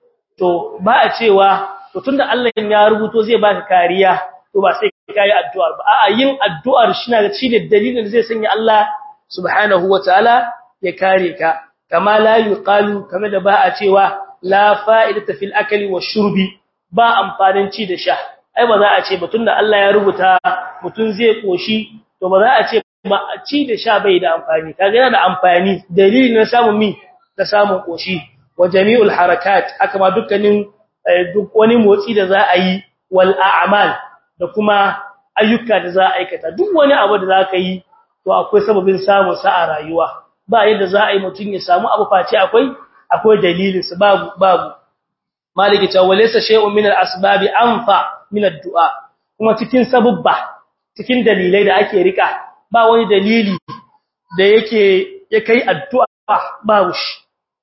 to ba a cewa to tunda Allah ya rubuto zai baka kariya to ba sai kai addu'ar ba a'a yin addu'ar shi na ci da dalilin zai sanya Allah subhanahu wataala ya kare ka kama la yuqalu kama da ba a cewa la fa'idata fil akli washurbi ba amfanin ci da sha ai ba za a ce ba tunda Allah ya rubuta mutun zai koshi to ba za a ce ba ci da sha bai da amfani kaga yana da amfani dalilin na samun mi da samun koshi wa jami'ul harakat aka ma dukkanin duk wani motsi da za a yi wal a'mal da kuma ayyuka da za a aikata duk wani abu da za ka yi to akwai sababin samun sa a rayuwa ba yadda za a yi mutun ya samu abu face akwai akwai dalilin sa babu babu maliki ta walaysa shay'un min al-asbabi anfa min ad-du'a kuma cikin sababba cikin dalilai da ake rika ba wani dalili da yake ya kai addu'a babu shi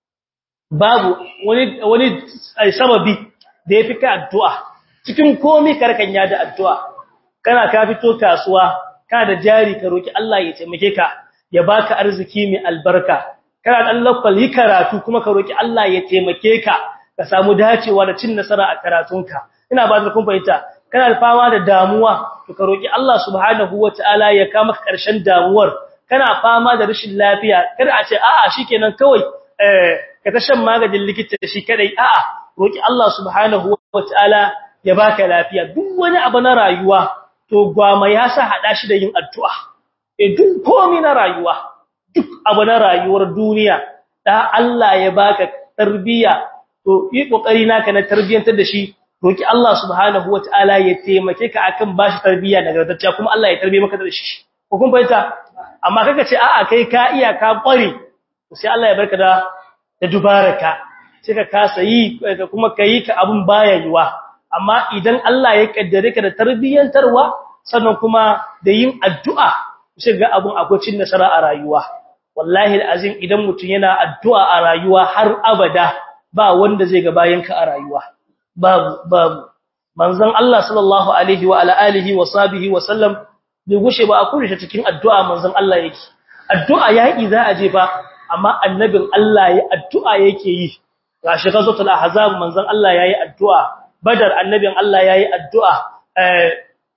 babu wani wani sababi da yafi kai addu'a cikin komai karkan ya da addu'a kana ka fito kasuwa kana da jari ka roki Allah ya taimake ka ya baka arziki mai albarka kana dan lakwal yi karatu kuma ka roki Allah ya taimake ka ka samu dacewa da cin nasara a karatunka ina ba da kun fahimta kana fama da damuwa to ka roki Allah subhanahu wataala ya kama ka karshen damuwar kana fama da rashin lafiya kada a ce a'a shikenan kawai eh ka ta shan maganin likita shi kadai a'a roki Allah subhanahu wataala ya baka lafiya duk wani abu na rayuwa to gwama ya sa hada shi da yin addu'a eh duk komai na rayuwa duk abu na rayuwar duniya da Allah ya baka tarbiya to yi kokari naka na tarbiyantar da shi roki Allah subhanahu wataala ya taimake ka akan bashi tarbiya nagartacciya kuma Allah ya tarbiye maka da shi ko kun fahimta amma kaga ce a'a kai ka iya ka kware sai Allah ya barka da da dubaraka sai ka kasa yi kuma kai ka abun baya yiwa amma idan Allah ya kaddare ka da tarbiyantarwa sannan kuma da yin addu'a sai ga abun akwai cin nasara a rayuwa wallahi alazim idan mutum yana addu'a a rayuwa har abada ba wanda zai ga bayan ka a rayuwa babu babu manzon Allah sallallahu alaihi wa ala alihi wa sahbihi wa sallam bai gushe ba a kurishe cikin addu'a manzon Allah yake addu'a yaki za a je fa amma annabin Allah ya addu'a yake yi gashi gazatul ahzab manzon Allah yayi addu'a badar annabin Allah yayi addu'a eh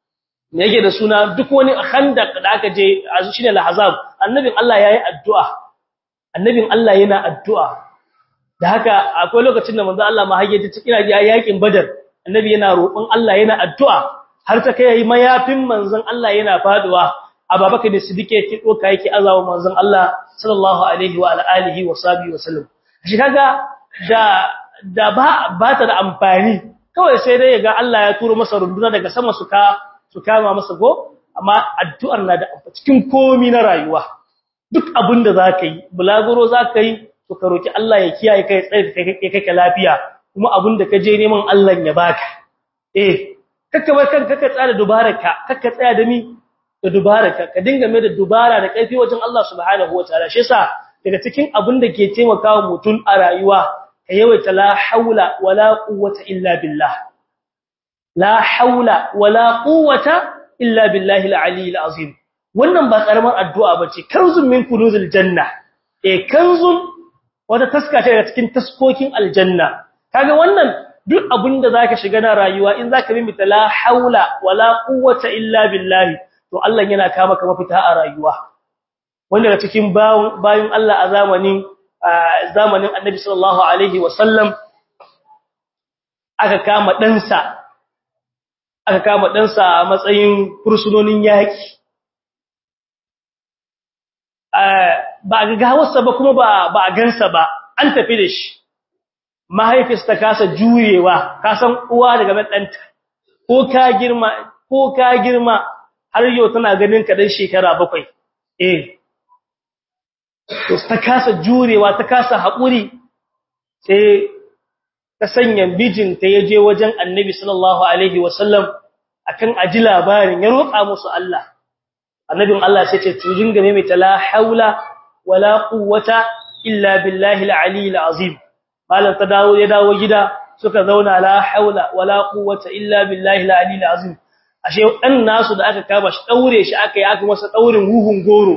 me yake da suna duk wani khandaq da aka je azu shine al-ahzab annabin Allah yayi addu'a annabin Allah yana addu'a da haka akwai lokacin da manzon Allah ma hage ta cikin yakin badar annabi yana roƙon Allah yana addu'a har ta kai yayi mayafin manzon Allah yana faduwa ababakar da sidike yake doka yake azawa manzon Allah sallallahu alaihi wa alihi wa sahbihi wa sallam shi kaga da da ba ba ta da amfani kawai sai dai ga Allah ya turo masa runduna daga sama su ka su kama masa go amma addu'ar na da cikin komi na rayuwa duk abinda zaka yi bulaguro zaka yi to ka roki Allah ya kiyaye kai tsaye kai kai lafiya kuma abinda ka je neman Allah ya baka eh kakka bar kanka ka tsara dubaraka kakka tsaya da mi da dubaraka ka dinga mai da dubara da kaifi wajen Allah subhanahu wataala shi yasa daga cikin abin da ke taimakawa mutum a rayuwa ka yawaita la haula wala quwwata illa billah la haula wala quwwata illa billahi al-ali al-azim wannan ba karamar addu'a bace kanzun min kunuzil janna eh kanzun wata taska ce daga cikin taskokin aljanna kaga wannan duk abin da zaka shiga na rayuwa in zaka bi mita la haula wala quwwata illa billahi to Allah yana ka maka mafita a rayuwa wanda daga cikin bayin Allah a zamanin zamanin Annabi sallallahu alaihi wasallam aka kama ɗansa aka kama ɗansa a matsayin fursunonin yaki ba ga gawarsa ba kuma ba ba a gansa ba an tafi da shi mahaifis ta kasa juyewa ka san uwa daga ɗanta ko ka girma ko ka girma har yau tana ganin ka dan shekara bakwai eh to ta kasa jurewa ta kasa haƙuri sai ta sanya bijinta ya je wajen annabi sallallahu alaihi wasallam akan aji labarin ya roƙa musu Allah annabin Allah sai ce tujin game mai la haula wala quwwata illa billahi al-ali al-azim malan ta dawo ya dawo gida suka zauna la haula wala quwwata illa billahi al-ali al-azim ashe dan nasu da aka kaba shi daure shi aka yi aka masa daurin huhun goro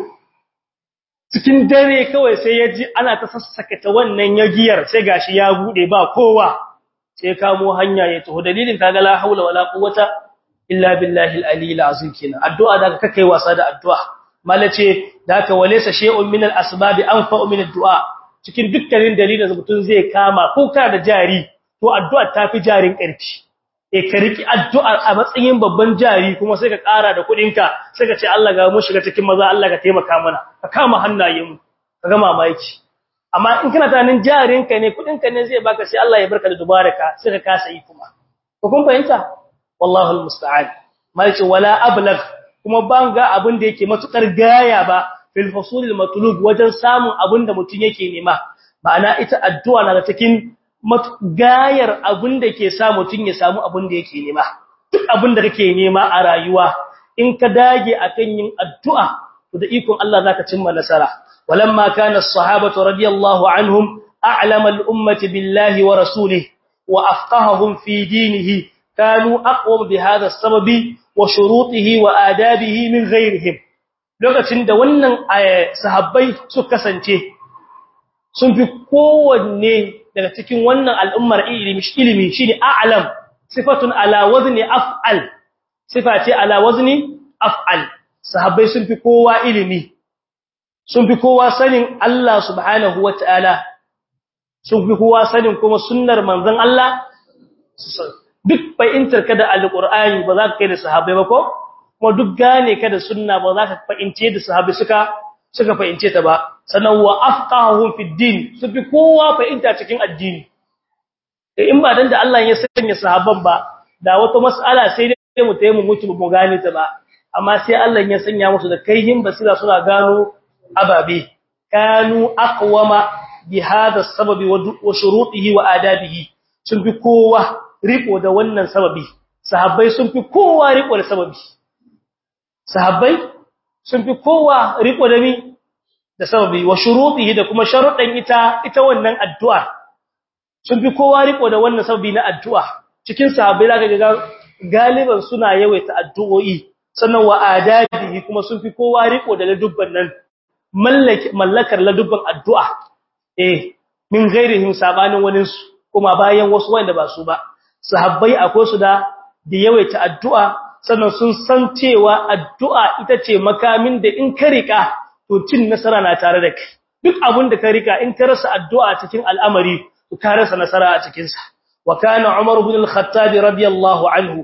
cikin dare kawai sai ya ji ana ta sassaka ta wannan yagiyar sai gashi ya bude ba kowa sai kamo hanya ya taho dalilin kaga la haula wala quwwata illa billahi al-ali al-azim kina addu'a da kake kai wasa da addu'a malace da ka walaysa shay'un min al-asbab anfa'u min ad-du'a cikin dukkanin dalilin da mutum zai kama ko ka da jari to addu'a tafi jarin karfi eh ka riki addu'a a matsayin babban jari kuma sai ka ƙara da kuɗinka sai ka ce Allah ga mu shiga cikin maza Allah ka taimaka mana ka kama hannayen mu ka ga mamaki amma in kana tunanin jarinka ne kuɗinka ne zai baka sai Allah ya barka da dubaraka sai ka kasa yi kuma ko kun fahimta wallahu almusta'an malci wala ablagh kuma banga abin da yake matukar gaya ba fil fasulil matlub wajen samun abin da mutun yake nema ma'ana ita addu'a na cikin gayar abin da ke sa mutun ya samu abin da yake nema duk abin da kake nema a rayuwa in ka dage akan yin addu'a to da ikon Allah zaka cimma nasara walamma kana as-sahabatu radiyallahu anhum a'lama al-ummati billahi wa rasulihi wa afqahahum fi dinihi كانوا أقوم بهذا السبب وشروطه وآدابه من غيرهم lokacin da wannan sahabbai su kasance sun fi kowanne daga cikin wannan al'ummar ilimi ilimi shine a'lam sifatun ala wazni af'al sifati ala wazni af'al sahabbai sun fi kowa ilimi sun fi kowa sanin Allah subhanahu wataala sun fi kowa sanin kuma sunnar manzon Allah duk fahimtar ka da alqur'ani ba za ka kai da sahabbai ba ko kuma duk gane ka da sunna ba za ka fahimce da sahabbai suka suka fahimce ta ba sannan wa afqahuhum fi din su fi kowa fahimta cikin addini in ba dan da Allah ya sanya sahabban ba da wata mas'ala sai dai mu tayi mu mutu mu gane ta ba amma sai Allah ya sanya musu da kaihin basira suna gano ababe kanu aqwama bi hada sababi wa shurutihi wa adabihi sun fi kowa riko da wannan sababi sahabbai sun fi kowa riko da sababi sahabbai sun fi kowa riko da mi da sababi wa shurutihi da kuma sharuɗan ita ita wannan addu'a sun fi kowa riko da wannan sababi na addu'a cikin sahabbai zaka ga galiban suna yawaita addu'o'i sannan wa adabihi kuma sun fi kowa riko da ladubban nan mallakar ladubban addu'a eh min ghairihim sabanin waninsu kuma bayan wasu wanda ba su ba sahabbai akwai su da da yawaita addu'a sannan sun san cewa addu'a ita ce makamin da in ka rika to cin nasara na tare da kai duk abin da ka rika in ka rasa addu'a cikin al'amari to ka rasa nasara a cikin sa wa kana umar ibn al-khattab radiyallahu anhu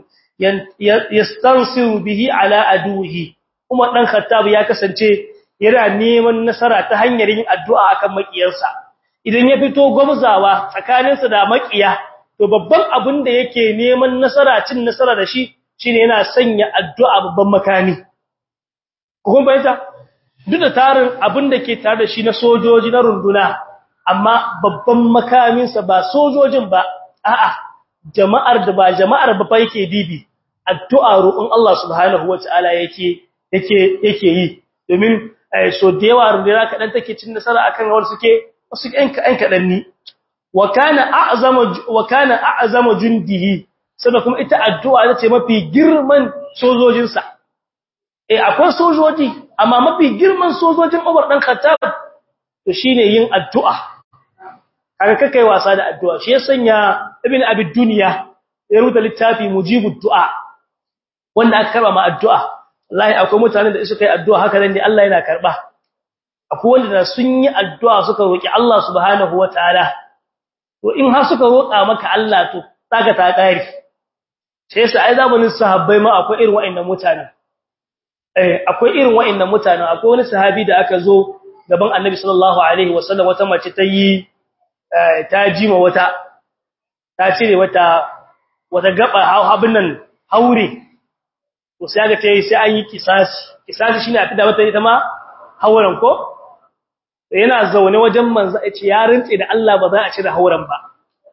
yastansiru bihi ala aduhi umar dan khattab ya kasance yana neman nasara ta hanyar yin addu'a akan makiyarsa idan ya fito gwamzawa tsakaninsa da makiya to babban abin da yake neman nasara cin nasara da shi shine yana sanya addu'a babban makami kun bayyana duk da tarin abin da ke tare da shi na sojoji na runduna amma babban makamin sa ba sojojin ba a'a jama'ar da ba jama'ar ba fa yake dibi addu'a roƙon Allah subhanahu wataala yake yake yake yi domin so da yawa runduna kadan take cin nasara akan wanda suke wasu ƴan kaɗan ni wa kana a'zama wa kana a'zama jundihi sannan kuma ita addu'a ita ce mafi girman sojojinsa eh akwai sojoji amma mafi girman sojojin Umar dan Khattab to shine yin addu'a kaga kakai wasa da addu'a shi ya sanya Ibn Abi Dunya ya rubuta littafi Mujibud Du'a wanda aka karba ma addu'a wallahi akwai mutanen da suka yi addu'a haka nan ne Allah yana karba akwai wanda sun yi addu'a suka roki Allah subhanahu wataala to in har suka roƙa maka Allah to saka ta kare sai sai ai zamanin sahabbai ma akwai irin wa'annan mutanen eh akwai irin wa'annan mutanen akwai wani sahabi da aka zo gaban Annabi sallallahu alaihi wasallam wata mace ta yi ta jima wata ta cire wata wata gaba abin nan haure to sai ga tayi sai an yi kisasi kisasi shine a fida mata ita ma hauran ko yana zaune wajen manzo ya ce ya rintse da Allah ba za a cire hauran ba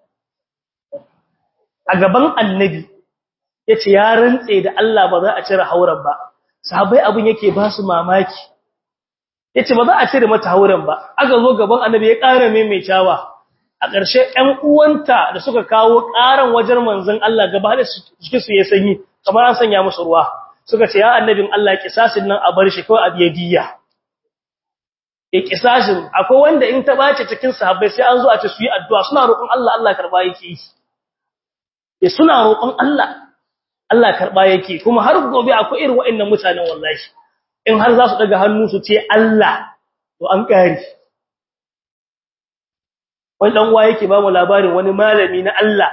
a gaban annabi ya ce ya rintse da Allah ba za a cire hauran ba sahabbai abin yake ba su mamaki ya ce ba za a cire mata hauran ba aka zo gaban annabi ya ƙara maimaitawa a ƙarshe ‘yan uwanta da suka kawo ƙaran wajen manzon Allah gaba da suke su ya sanyi kamar an sanya musu ruwa suka ce ya annabin Allah kisasin nan a bar shi kawai a biya diya e kisashin akwai wanda in ta bace cikin sahabbai sai an zo a ce su yi addu'a suna roƙon Allah Allah karba yake yi e suna roƙon Allah Allah karba yake kuma har gobe akwai irin waɗannan mutanen wallahi in har za su daga hannu su ce Allah to an kare wani dan uwa yake ba mu labarin wani malami na Allah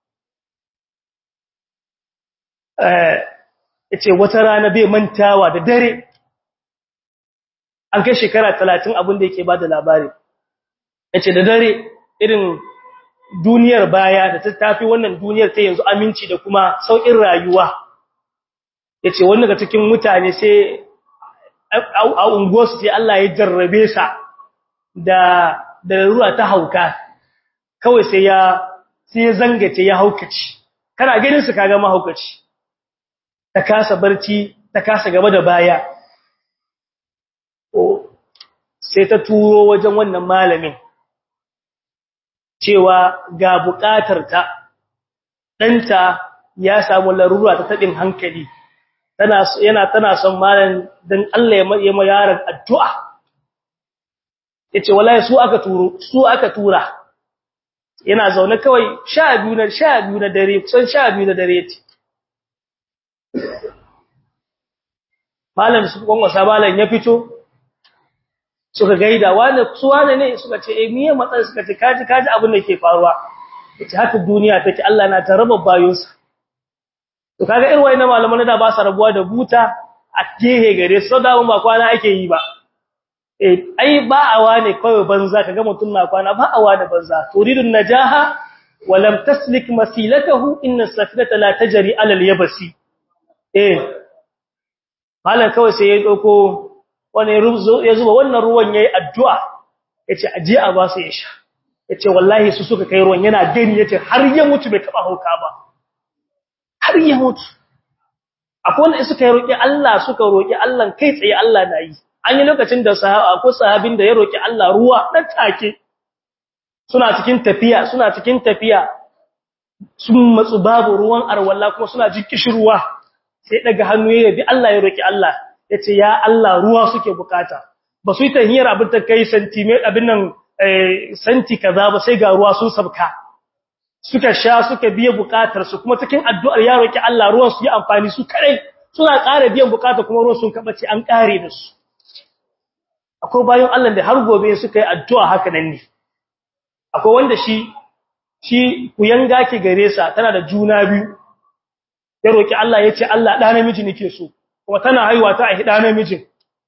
eh yace wata rana bai mantawa da dare an kai shekara 30 abin da yake bada labari yace da dare irin duniyar baya da ta tafi wannan duniyar ta yanzu aminci da kuma saukin rayuwa yace wani daga cikin mutane sai a unguwarsu sai Allah ya jarrabe sa da da ruwa ta hauka kawai sai ya sai ya zangace ya haukaci kana ganin su kaga mahaukaci ta kasa barci ta kasa gaba da baya sai ta turo wajen wannan malamin cewa ga bukatar ta danta ya samu larura ta tabin hankali tana yana tana son malam dan Allah ya ma yaron addu'a yace wallahi su aka turo su aka tura yana zaune kawai 12 na 12 na dare kusan 12 na dare yace malam su gwangwasa malam ya fito suka gaida wani su wane ne suka ce eh miye matsayin suka ce kaji kaji abin da ke faruwa yace haka duniya take Allah na taraba bayonsa to kaga irin wayannan malaman da ba su rabuwa da buta a gehe gare su da ba kwana ake yi ba eh ai ba awa ne kawai banza kaga mutun na kwana ba awa da banza turidun najaha wa lam taslik masilatahu inna as-safinata la tajri ala al-yabsi eh malan kawai sai ya dauko wani ya zuba wannan ruwan yayi addu'a yace aje a ba su ya sha yace wallahi su suka kai ruwan yana gani yace har ya mutu bai taba hauka ba har ya mutu akwai wanda suka yi roƙi Allah suka roƙi Allah kai tsaye Allah na yi an yi lokacin da sahaba ko sahabin da ya roƙi Allah ruwa dan take suna cikin tafiya suna cikin tafiya sun matsu babu ruwan arwalla kuma suna jin kishirwa sai daga hannu ya bi Allah ya roƙi Allah yace ya Allah ruwa suke bukata ba su yi tahiyar abin ta kai centimeter abin nan santi kaza ba sai ga ruwa sun sabka suka sha suka biya bukatar su kuma cikin addu'ar ya roki Allah ruwan su yi amfani su kare suna ƙara biyan bukata kuma ruwan sun kabace an ƙare da su akwai bayan Allah da har gobe suka yi addu'a haka nan ne akwai wanda shi shi kuyanga ke gare sa tana da juna biyu ya roki Allah ya ce Allah da namiji nake so kuma tana haihuwa ta a hida namijin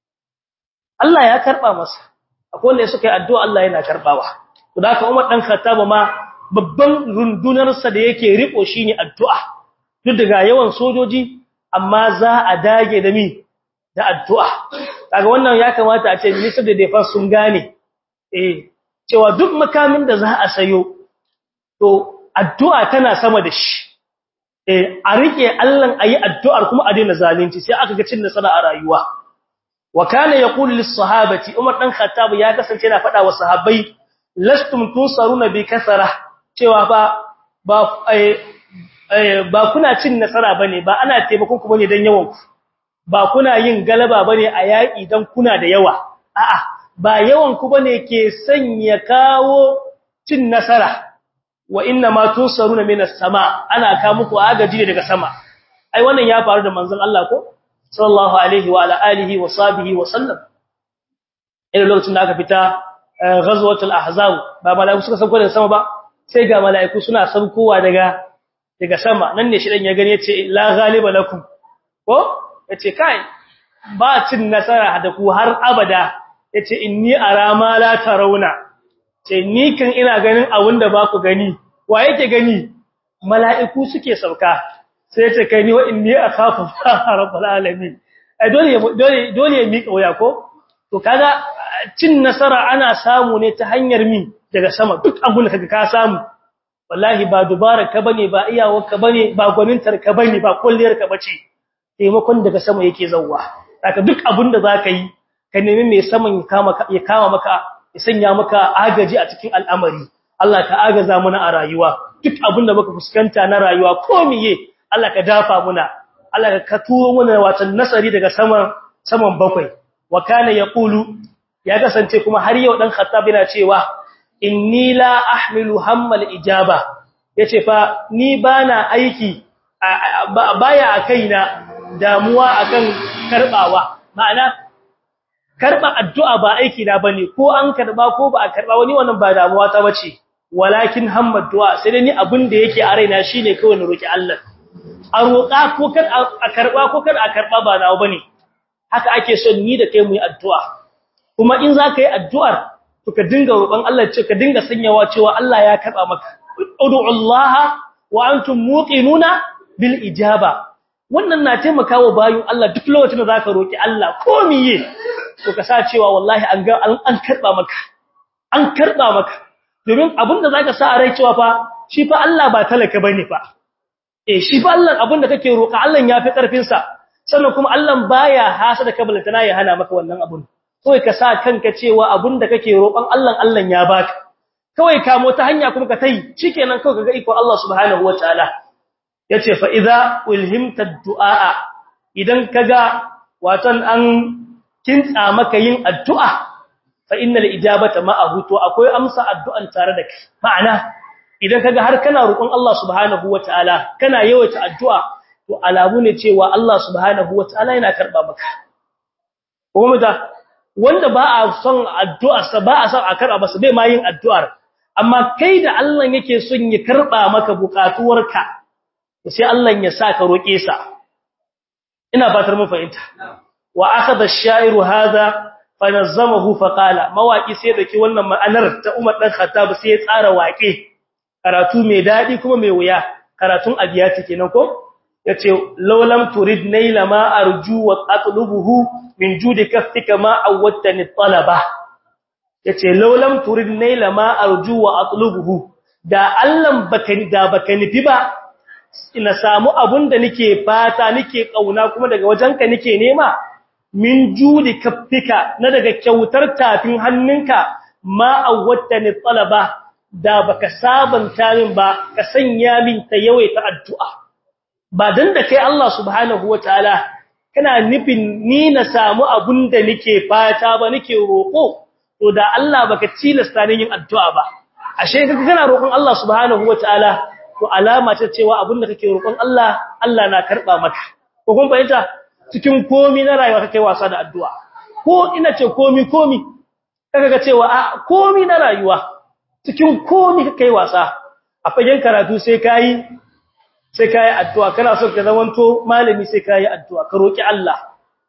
Allah ya karba masa akwai wanda suka yi addu'a Allah yana karbawa to da haka Umar dan Khattab ma babban rundunarsa da yake riko shine addu'a duk daga yawan sojoji amma za a dage da mi da addu'a kaga wannan ya kamata a ce minister da defense sun gane eh cewa duk makamin da za a sayo to addu'a tana sama da shi eh a rike Allah ayi addu'ar kuma a daina zalunci sai aka ga cin nasara a rayuwa wa kana yaqulu lis sahabati Umar dan Khattab ya kasance yana faɗa wa sahabbai lastum tusaruna bi kasara cewa ba ba ba kuna cin nasara bane ba ana taimakon ku bane dan yawan ku ba kuna yin galaba bane a yaki dan kuna da yawa a'a ba yawan ku bane ke sanya kawo cin nasara wa inna ma tusaruna minas sama ana ka muku agaji ne daga sama ai wannan ya faru da manzon Allah ko sallallahu alaihi wa ala alihi wa sahbihi wa sallam irin lokacin da aka fita ghazwatul ahzab ba malaiku suka sauko daga sama ba sai ga malaiku suna saukowa daga daga sama nan ne shi dan ya gani yace la ghaliba lakum ko yace kai ba cin nasara da ku har abada yace inni ara ma la tarawna ce ni kan ina ganin abin da ba ku gani wa yake gani mala'iku suke sauka sai ya ce kai ni wa inni akhafu rabbul alamin ai dole dole dole ya mika waya ko to kaga cin nasara ana samu ne ta hanyar mi daga sama duk abun da kaga ka samu wallahi ba dubara ka bane ba iyawar ka bane ba gwanintar ka bane ba kulliyar ka bace taimakon daga sama yake zawwa haka duk abun da zaka yi ka nemi mai saman ya kama ya kama maka ya sanya maka agaji a cikin al'amari Allah ka agaza mana a rayuwa duk abun da muka fuskanta na rayuwa ko miye Allah ka dafa muna Allah ka turo mana watan nasari daga saman saman bakwai wa kana yaqulu ya kasance kuma har yau dan khattab yana cewa inni la ahmilu hammal ijaba yace fa ni bana aiki baya a kaina damuwa akan karbawa ma'ana karba addu'a ba aiki na bane ko an karba ko ba a karba wani wannan ba damuwa ta bace walakin hammad du'a sai dai ni abin da yake a raina shine kawai na roki Allah a roƙa ko kar a karba ko kar a karba ba nawa bane haka ake son ni da kai mu yi addu'a kuma in za ka yi addu'ar to ka dinga roƙon Allah ce ka dinga sanyawa cewa Allah ya karba maka ud'u Allah wa antum muqinuna bil ijaba wannan na taimakawa bayin Allah duk lokacin da zaka roki Allah ko miye to ka sa cewa wallahi an ga an karba maka an karba maka domin abinda zaka sa a rai cewa fa shi fa Allah ba talaka bane fa eh shi fa Allah abinda kake roka Allah ya fi karfin sa sannan kuma Allah baya hasada ka balantana ya hana maka wannan abun kawai ka sa kanka cewa abinda kake roƙon Allah Allah ya baka kawai ka mota hanya kuma ka tai shikenan kawai kaga iko Allah subhanahu wataala yace fa idza ulhimta du'a idan kaga watan an kintsa maka yin addu'a fa innal ijabata ma'ahu to akwai amsa addu'an tare da kai ma'ana idan kaga har kana roƙon Allah subhanahu wataala kana yawaita addu'a to alamu ne cewa Allah subhanahu wataala yana karba maka kuma da wanda ba a son addu'ar sa ba a son a karba masa bai ma yin addu'ar amma kai da Allah yake son ya karba maka bukatuwarka sai Allah ya sa ka roƙe sa ina fatar mun fahimta wa akhadha ash-sha'iru hadha fanazzamahu faqala mawaki sai dake wannan ma'anar ta Umar dan Khattab sai ya tsara waƙe karatu mai dadi kuma mai wuya karatun abiyati kenan ko yace lawlam turid naila ma arju wa atlubuhu min judi kaffika ma awwattani talaba yace lawlam turid naila ma arju wa atlubuhu da Allah baka da baka nufi ba ina samu abun da nake fata nake kauna kuma daga wajenka nake nema min judi kaffika na daga kyautar tafin hannunka ma awwattani talaba da baka sabanta min ba ka sanya min ta yawaita addu'a ba dan da kai Allah subhanahu wataala kana nufin ni na samu abun da nake fata ba nake roko to da Allah baka tilasta ni yin addu'a ba ashe kaga kana roƙon Allah subhanahu wataala to alama ce cewa abin da kake roƙon Allah Allah na karba maka ko kun fahimta cikin komi na rayuwa kake wasa da addu'a ko ina ce komi komi kaga ga cewa a komi na rayuwa cikin komi kake wasa a fagen karatu sai kai sai kai addu'a kana son ka zamanto malami sai kai addu'a ka roki Allah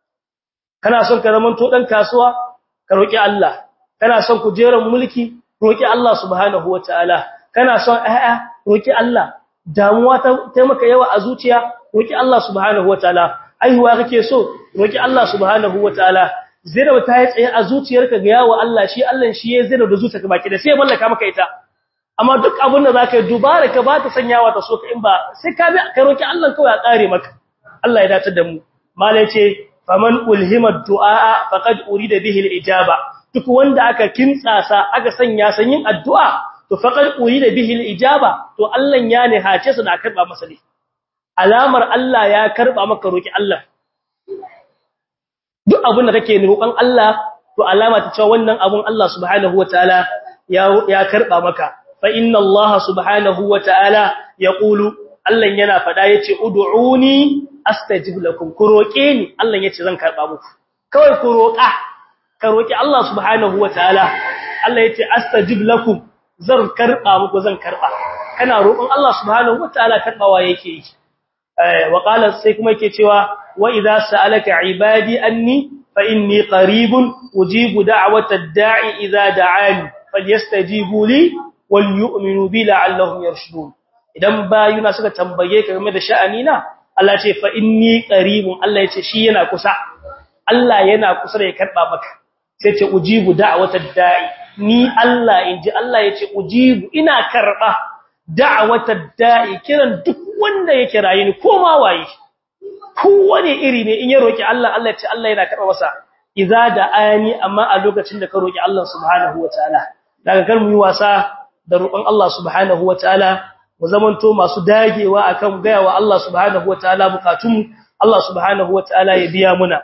kana son ka zamanto dan kasuwa ka roki Allah kana son kujeran mulki roki Allah subhanahu wataala kana son ayya roki Allah damuwa ta maka yawa a zuciya roki Allah subhanahu wataala aihuwa kake so roki Allah subhanahu wataala zira ta yi tsaye a zuciyarka ga yawo Allah shi Allah shi ya zira da zuciyarka baki da sai mallaka maka ita amma duk abin da zaka dubara ka ba ta sanyawa ta so ka in ba sai ka bi ka roki Allah kawai a kare maka Allah ya dace da mu malai ce faman ulhima du'a faqad urida bihi al-ijaba duk wanda aka kintsasa aka sanya sanyin addu'a to faqad urida bihi al-ijaba to Allah ya ne hace su da karba masa ne alamar Allah ya karba maka roki Allah duk abin da kake roƙon Allah to alama ta cewa wannan abun Allah subhanahu wataala ya ya karba maka fa inna Allah subhanahu wataala yaqulu Allah yana fada yace ud'uni astajib lakum ku roke ni Allah yace zan karba muku kawai ku roƙa ka roki Allah subhanahu wataala Allah yace astajib lakum zan karba muku zan karba kana roƙon Allah subhanahu wataala karbawa yake yi wa qala sai kuma yake cewa wa idza sa'alaka ibadi anni fa inni qaribun ujibu da'wata ad-da'i idza da'ani falyastajibu li wal yu'minu bi la'allahum yarshudun idan bayuna suka tambaye ka game da sha'ani na Allah ce fa inni qaribun Allah yace shi yana kusa Allah yana kusa da ya karba maka sai ce ujibu da'watad da'i ni Allah inji Allah yace ujibu ina karba da'watad da'i kiran duk wanda ya kiraye ni ko ma waye kowane iri ne in ya roki Allah Allah ce Allah yana karba masa idza da'ani amma a lokacin da ka roki Allah subhanahu wataala daga kar mu yi wasa da roƙon Allah subhanahu wataala mu zamanto masu dagewa akan gayawa Allah subhanahu wataala bukatun Allah subhanahu wataala ya biya muna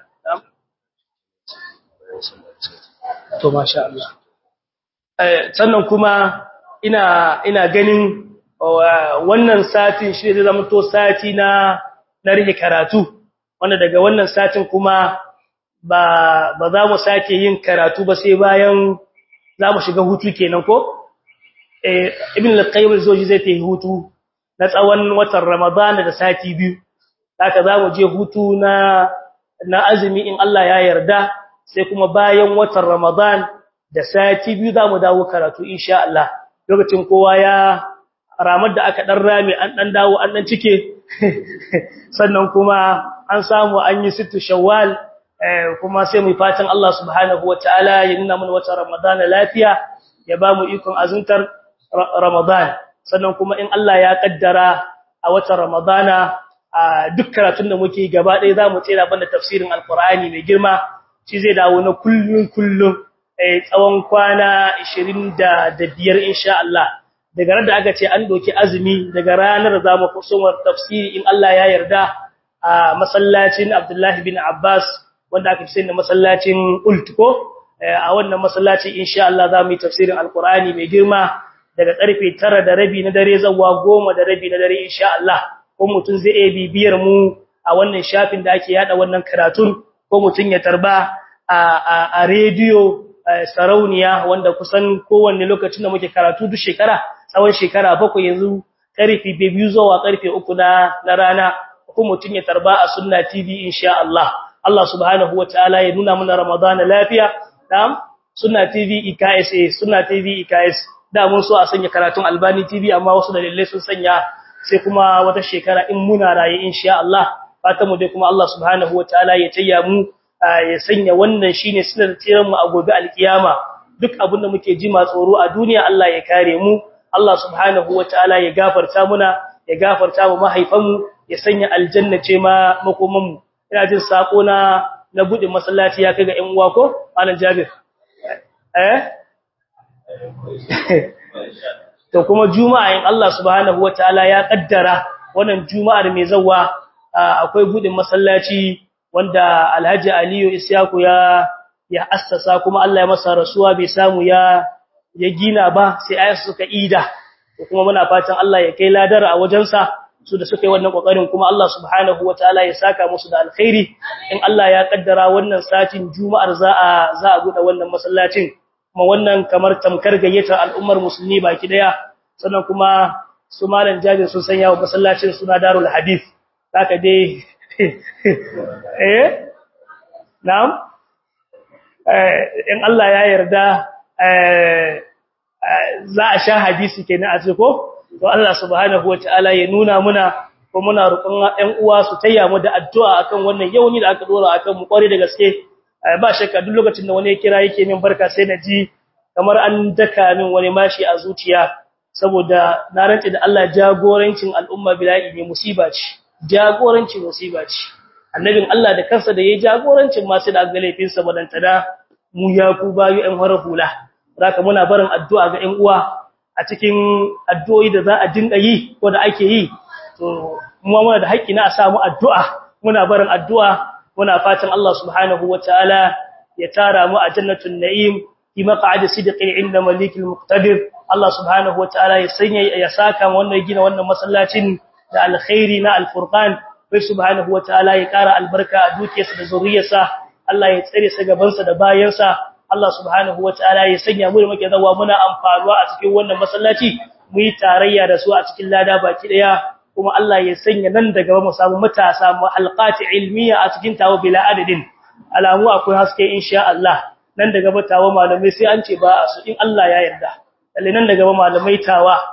to masha Allah eh sannan kuma ina ina ganin wannan satin shi zai zama to sati na na rike karatu wanda daga wannan satin kuma ba ba za mu sake yin karatu ba sai bayan za mu shiga hutu kenan ko eh ibn al-qayyim al-zawji zai tafi hutu na tsawon watan ramadana da sati biyu haka za mu je hutu na na azumi in Allah ya yarda sai kuma bayan watan ramadan da sati biyu za mu dawo karatu insha Allah lokacin kowa ya ramar da aka dan rame an dan dawo an dan cike sannan kuma an samu an yi sittu shawwal kuma sai mu fatan Allah subhanahu wataala ya nuna mana wata ramadana lafiya ya ba mu ikon azuntar ramadan sannan kuma in Allah ya kaddara a wata ramadana a duk karatun da muke gaba ɗaya zamu tsira banda tafsirin alqur'ani mai girma shi zai dawo na kullun kullun tsawon kwana 25 insha Allah daga ran da aka ce an doki azumi daga ranar zamu kusumar tafsiri in Allah ya yarda a masallacin Abdullahi bin Abbas wanda aka fi da masallacin Ultiko a wannan masallaci insha Allah zamu yi tafsirin alqur'ani mai girma daga karfe 9 da rabi na dare zuwa 10 da rabi na dare insha Allah ko mutun zai iya bibiyar mu a wannan shafin da ake yada wannan karatun ko mutun ya tarba a a radio sarauniya wanda kusan kowanne lokacin da muke karatu duk shekara tsawon shekara bakwai yanzu karfe 2 zuwa karfe 3 na na rana ko mutun ya tarba a sunna tv insha Allah Allah subhanahu wataala ya nuna mana ramadana lafiya na'am sunna tv IKS sunna tv IKS da mun so a sanya karatun albani tv amma wasu dalilai sun sanya sai kuma wata shekara in muna raye insha Allah fatan mu dai kuma Allah subhanahu wataala ya tayya mu ya sanya wannan shine sinar tsiran mu a gobe alkiyama duk abin da muke ji ma tsoro a duniya Allah ya kare mu Allah subhanahu wataala ya gafarta muna ya gafarta mu mahaifan mu ya sanya aljanna ce ma makoman mu ina jin sako na na bude masallaci ya kai ga ƴan uwa ko malam Jabir eh to kuma juma'a in Allah subhanahu wataala ya kaddara wannan juma'ar mai zawa akwai budin masallaci wanda Alhaji Aliyu Isyaku ya ya assasa kuma Allah ya masa rasuwa bai samu ya ya gina ba sai ayatu suka ida kuma muna fatan Allah ya kai ladar a wajensa su da suka yi wannan kokarin kuma Allah subhanahu wataala ya saka musu da alkhairi in Allah ya kaddara wannan satin juma'ar za a za a buɗe wannan masallacin kuma wannan kamar tamkar gayyatar al'ummar musulmi baki daya sannan kuma su malam jabir sun sanya wa masallacin suna darul hadith haka dai eh na'am eh in Allah ya yarda eh za a sha hadisi kenan a ciko to Allah subhanahu wataala ya nuna muna ko muna roƙon ƴan uwa su tayya mu da addu'a akan wannan yauni da aka dora akan mu kware da gaske ba shakka duk lokacin da wani ya kira yake min barka sai na ji kamar an daka min wani mashi a zuciya saboda na rantsi da Allah jagorancin al'umma bila'i ne musiba ce jagorancin musiba ce annabin Allah da kansa da yayi jagorancin ma sai da ga laifin sa badanta da mu ya ku bayu ɗan horar hula zaka muna barin addu'a ga ƴan uwa a cikin addu'o'i da za a dinga yi ko da ake yi to mu muna da haƙƙi na a samu addu'a muna barin addu'a muna fatan Allah subhanahu wataala ya tara mu a jannatul na'im fi maq'adi sidqin 'inda malikil muqtadir Allah subhanahu wataala ya sanya ya saka wannan gina wannan masallacin da alkhairi na alfurqan bai subhanahu wataala ya kara albarka a dukiyarsa da zuriyarsa Allah ya tsare sa gabansa da bayansa Allah subhanahu wataala ya sanya mu da muke zawa muna amfanuwa a cikin wannan masallaci mu yi tarayya da su a cikin lada baki daya kuma Allah ya sanya nan daga mu samu matasa mu halqati ilmiya a cikin tawo bila adadin alamu akwai haske insha Allah nan daga batawa malamai sai an ce ba su in Allah ya yarda lalle nan daga malamai tawa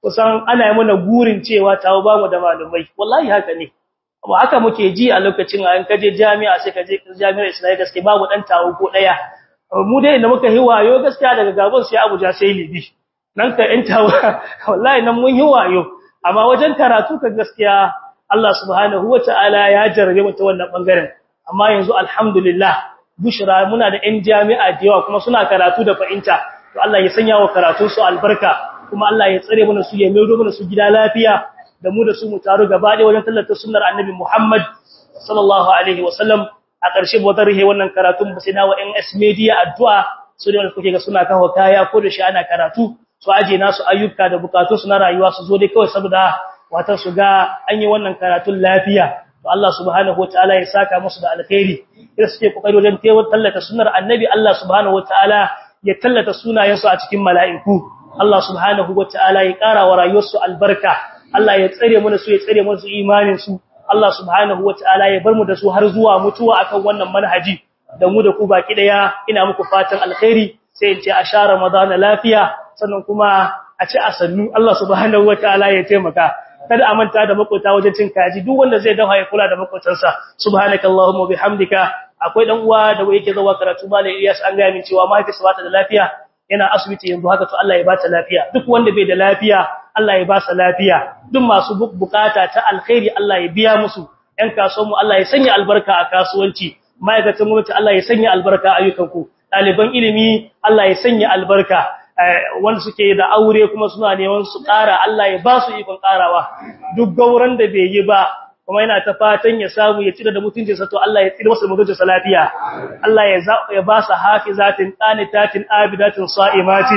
kusan ana yi mana gurin cewa tawo ba mu da malumai wallahi haka ne amma haka muke ji a lokacin an kaje jami'a sai kaje jami'ar Islamiyya gaske babu dan tawo ko daya mu dai inda muka hiwayo gaskiya daga Gabon sai Abuja sai Libi nan ka in tawo wallahi nan mun hiwayo amma wajen karatu ka gaskiya Allah subhanahu wataala ya jarabe mu ta wannan bangaren amma yanzu alhamdulillah bushra muna da ɗan jami'a da yawa kuma suna karatu da fahimta to Allah ya sanya wa karatun su albarka kuma Allah ya tsare mana su ya maido mana su gida lafiya da mu da su mu taru gaba ɗaya wajen tallata sunnar annabi Muhammad sallallahu alaihi wasallam a ƙarshe ba zan rihe wannan karatun ba sai na wa NS Media addu'a su da kuke ga suna kawo kaya ko da shi ana karatu su aje nasu ayyuka da bukatun su na rayuwa su zo dai kawai saboda watan su ga an yi wannan karatun lafiya to Allah subhanahu wataala ya saka musu da alkhairi idan suke kokari wajen tallata sunnar annabi Allah subhanahu wataala ya tallata sunayensu a cikin mala'iku Allah subhanahu wataala ya ƙara wa rayuwarsu albarka Allah ya tsare mana su ya tsare mana su imanin su Allah subhanahu wataala ya bar mu da su har zuwa mutuwa akan wannan manhaji da mu da ku baki daya ina muku fatan alkhairi sai in ce a sha Ramadan lafiya sannan kuma a ci asannu Allah subhanahu wataala ya taimaka kada a manta da makota wajen cin kaji duk wanda zai dafa ya kula da makotansa subhanakallahumma bihamdika akwai dan uwa da yake zuwa karatu malai Ilyas an ga min cewa mahaifinsa bata da lafiya yana asibiti yanzu haka to Allah ya bata lafiya duk wanda bai da lafiya Allah ya ba sa lafiya duk masu bukata ta alkhairi Allah ya biya musu ɗan kasuwan mu Allah ya sanya albarka a kasuwanci ma'aikatan gwamnati Allah ya sanya albarka a ayyukanku ɗaliban ilimi Allah ya sanya albarka wanda suke da aure kuma suna neman su ƙara Allah ya ba su ikon ƙarawa duk gauran da bai yi ba kuma yana ta fatan ya samu ya tsira da mutuncinsa to Allah ya tsira masa mutuncinsa lafiya Allah ya ya ba su hafizatin qanitatin abidatin sa'imatin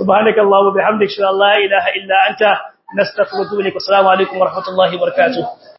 subhanakallahumma bihamdika la ilaha illa anta nastaghfiruka wa natubu ilaik assalamu alaikum wa rahmatullahi wa barakatuh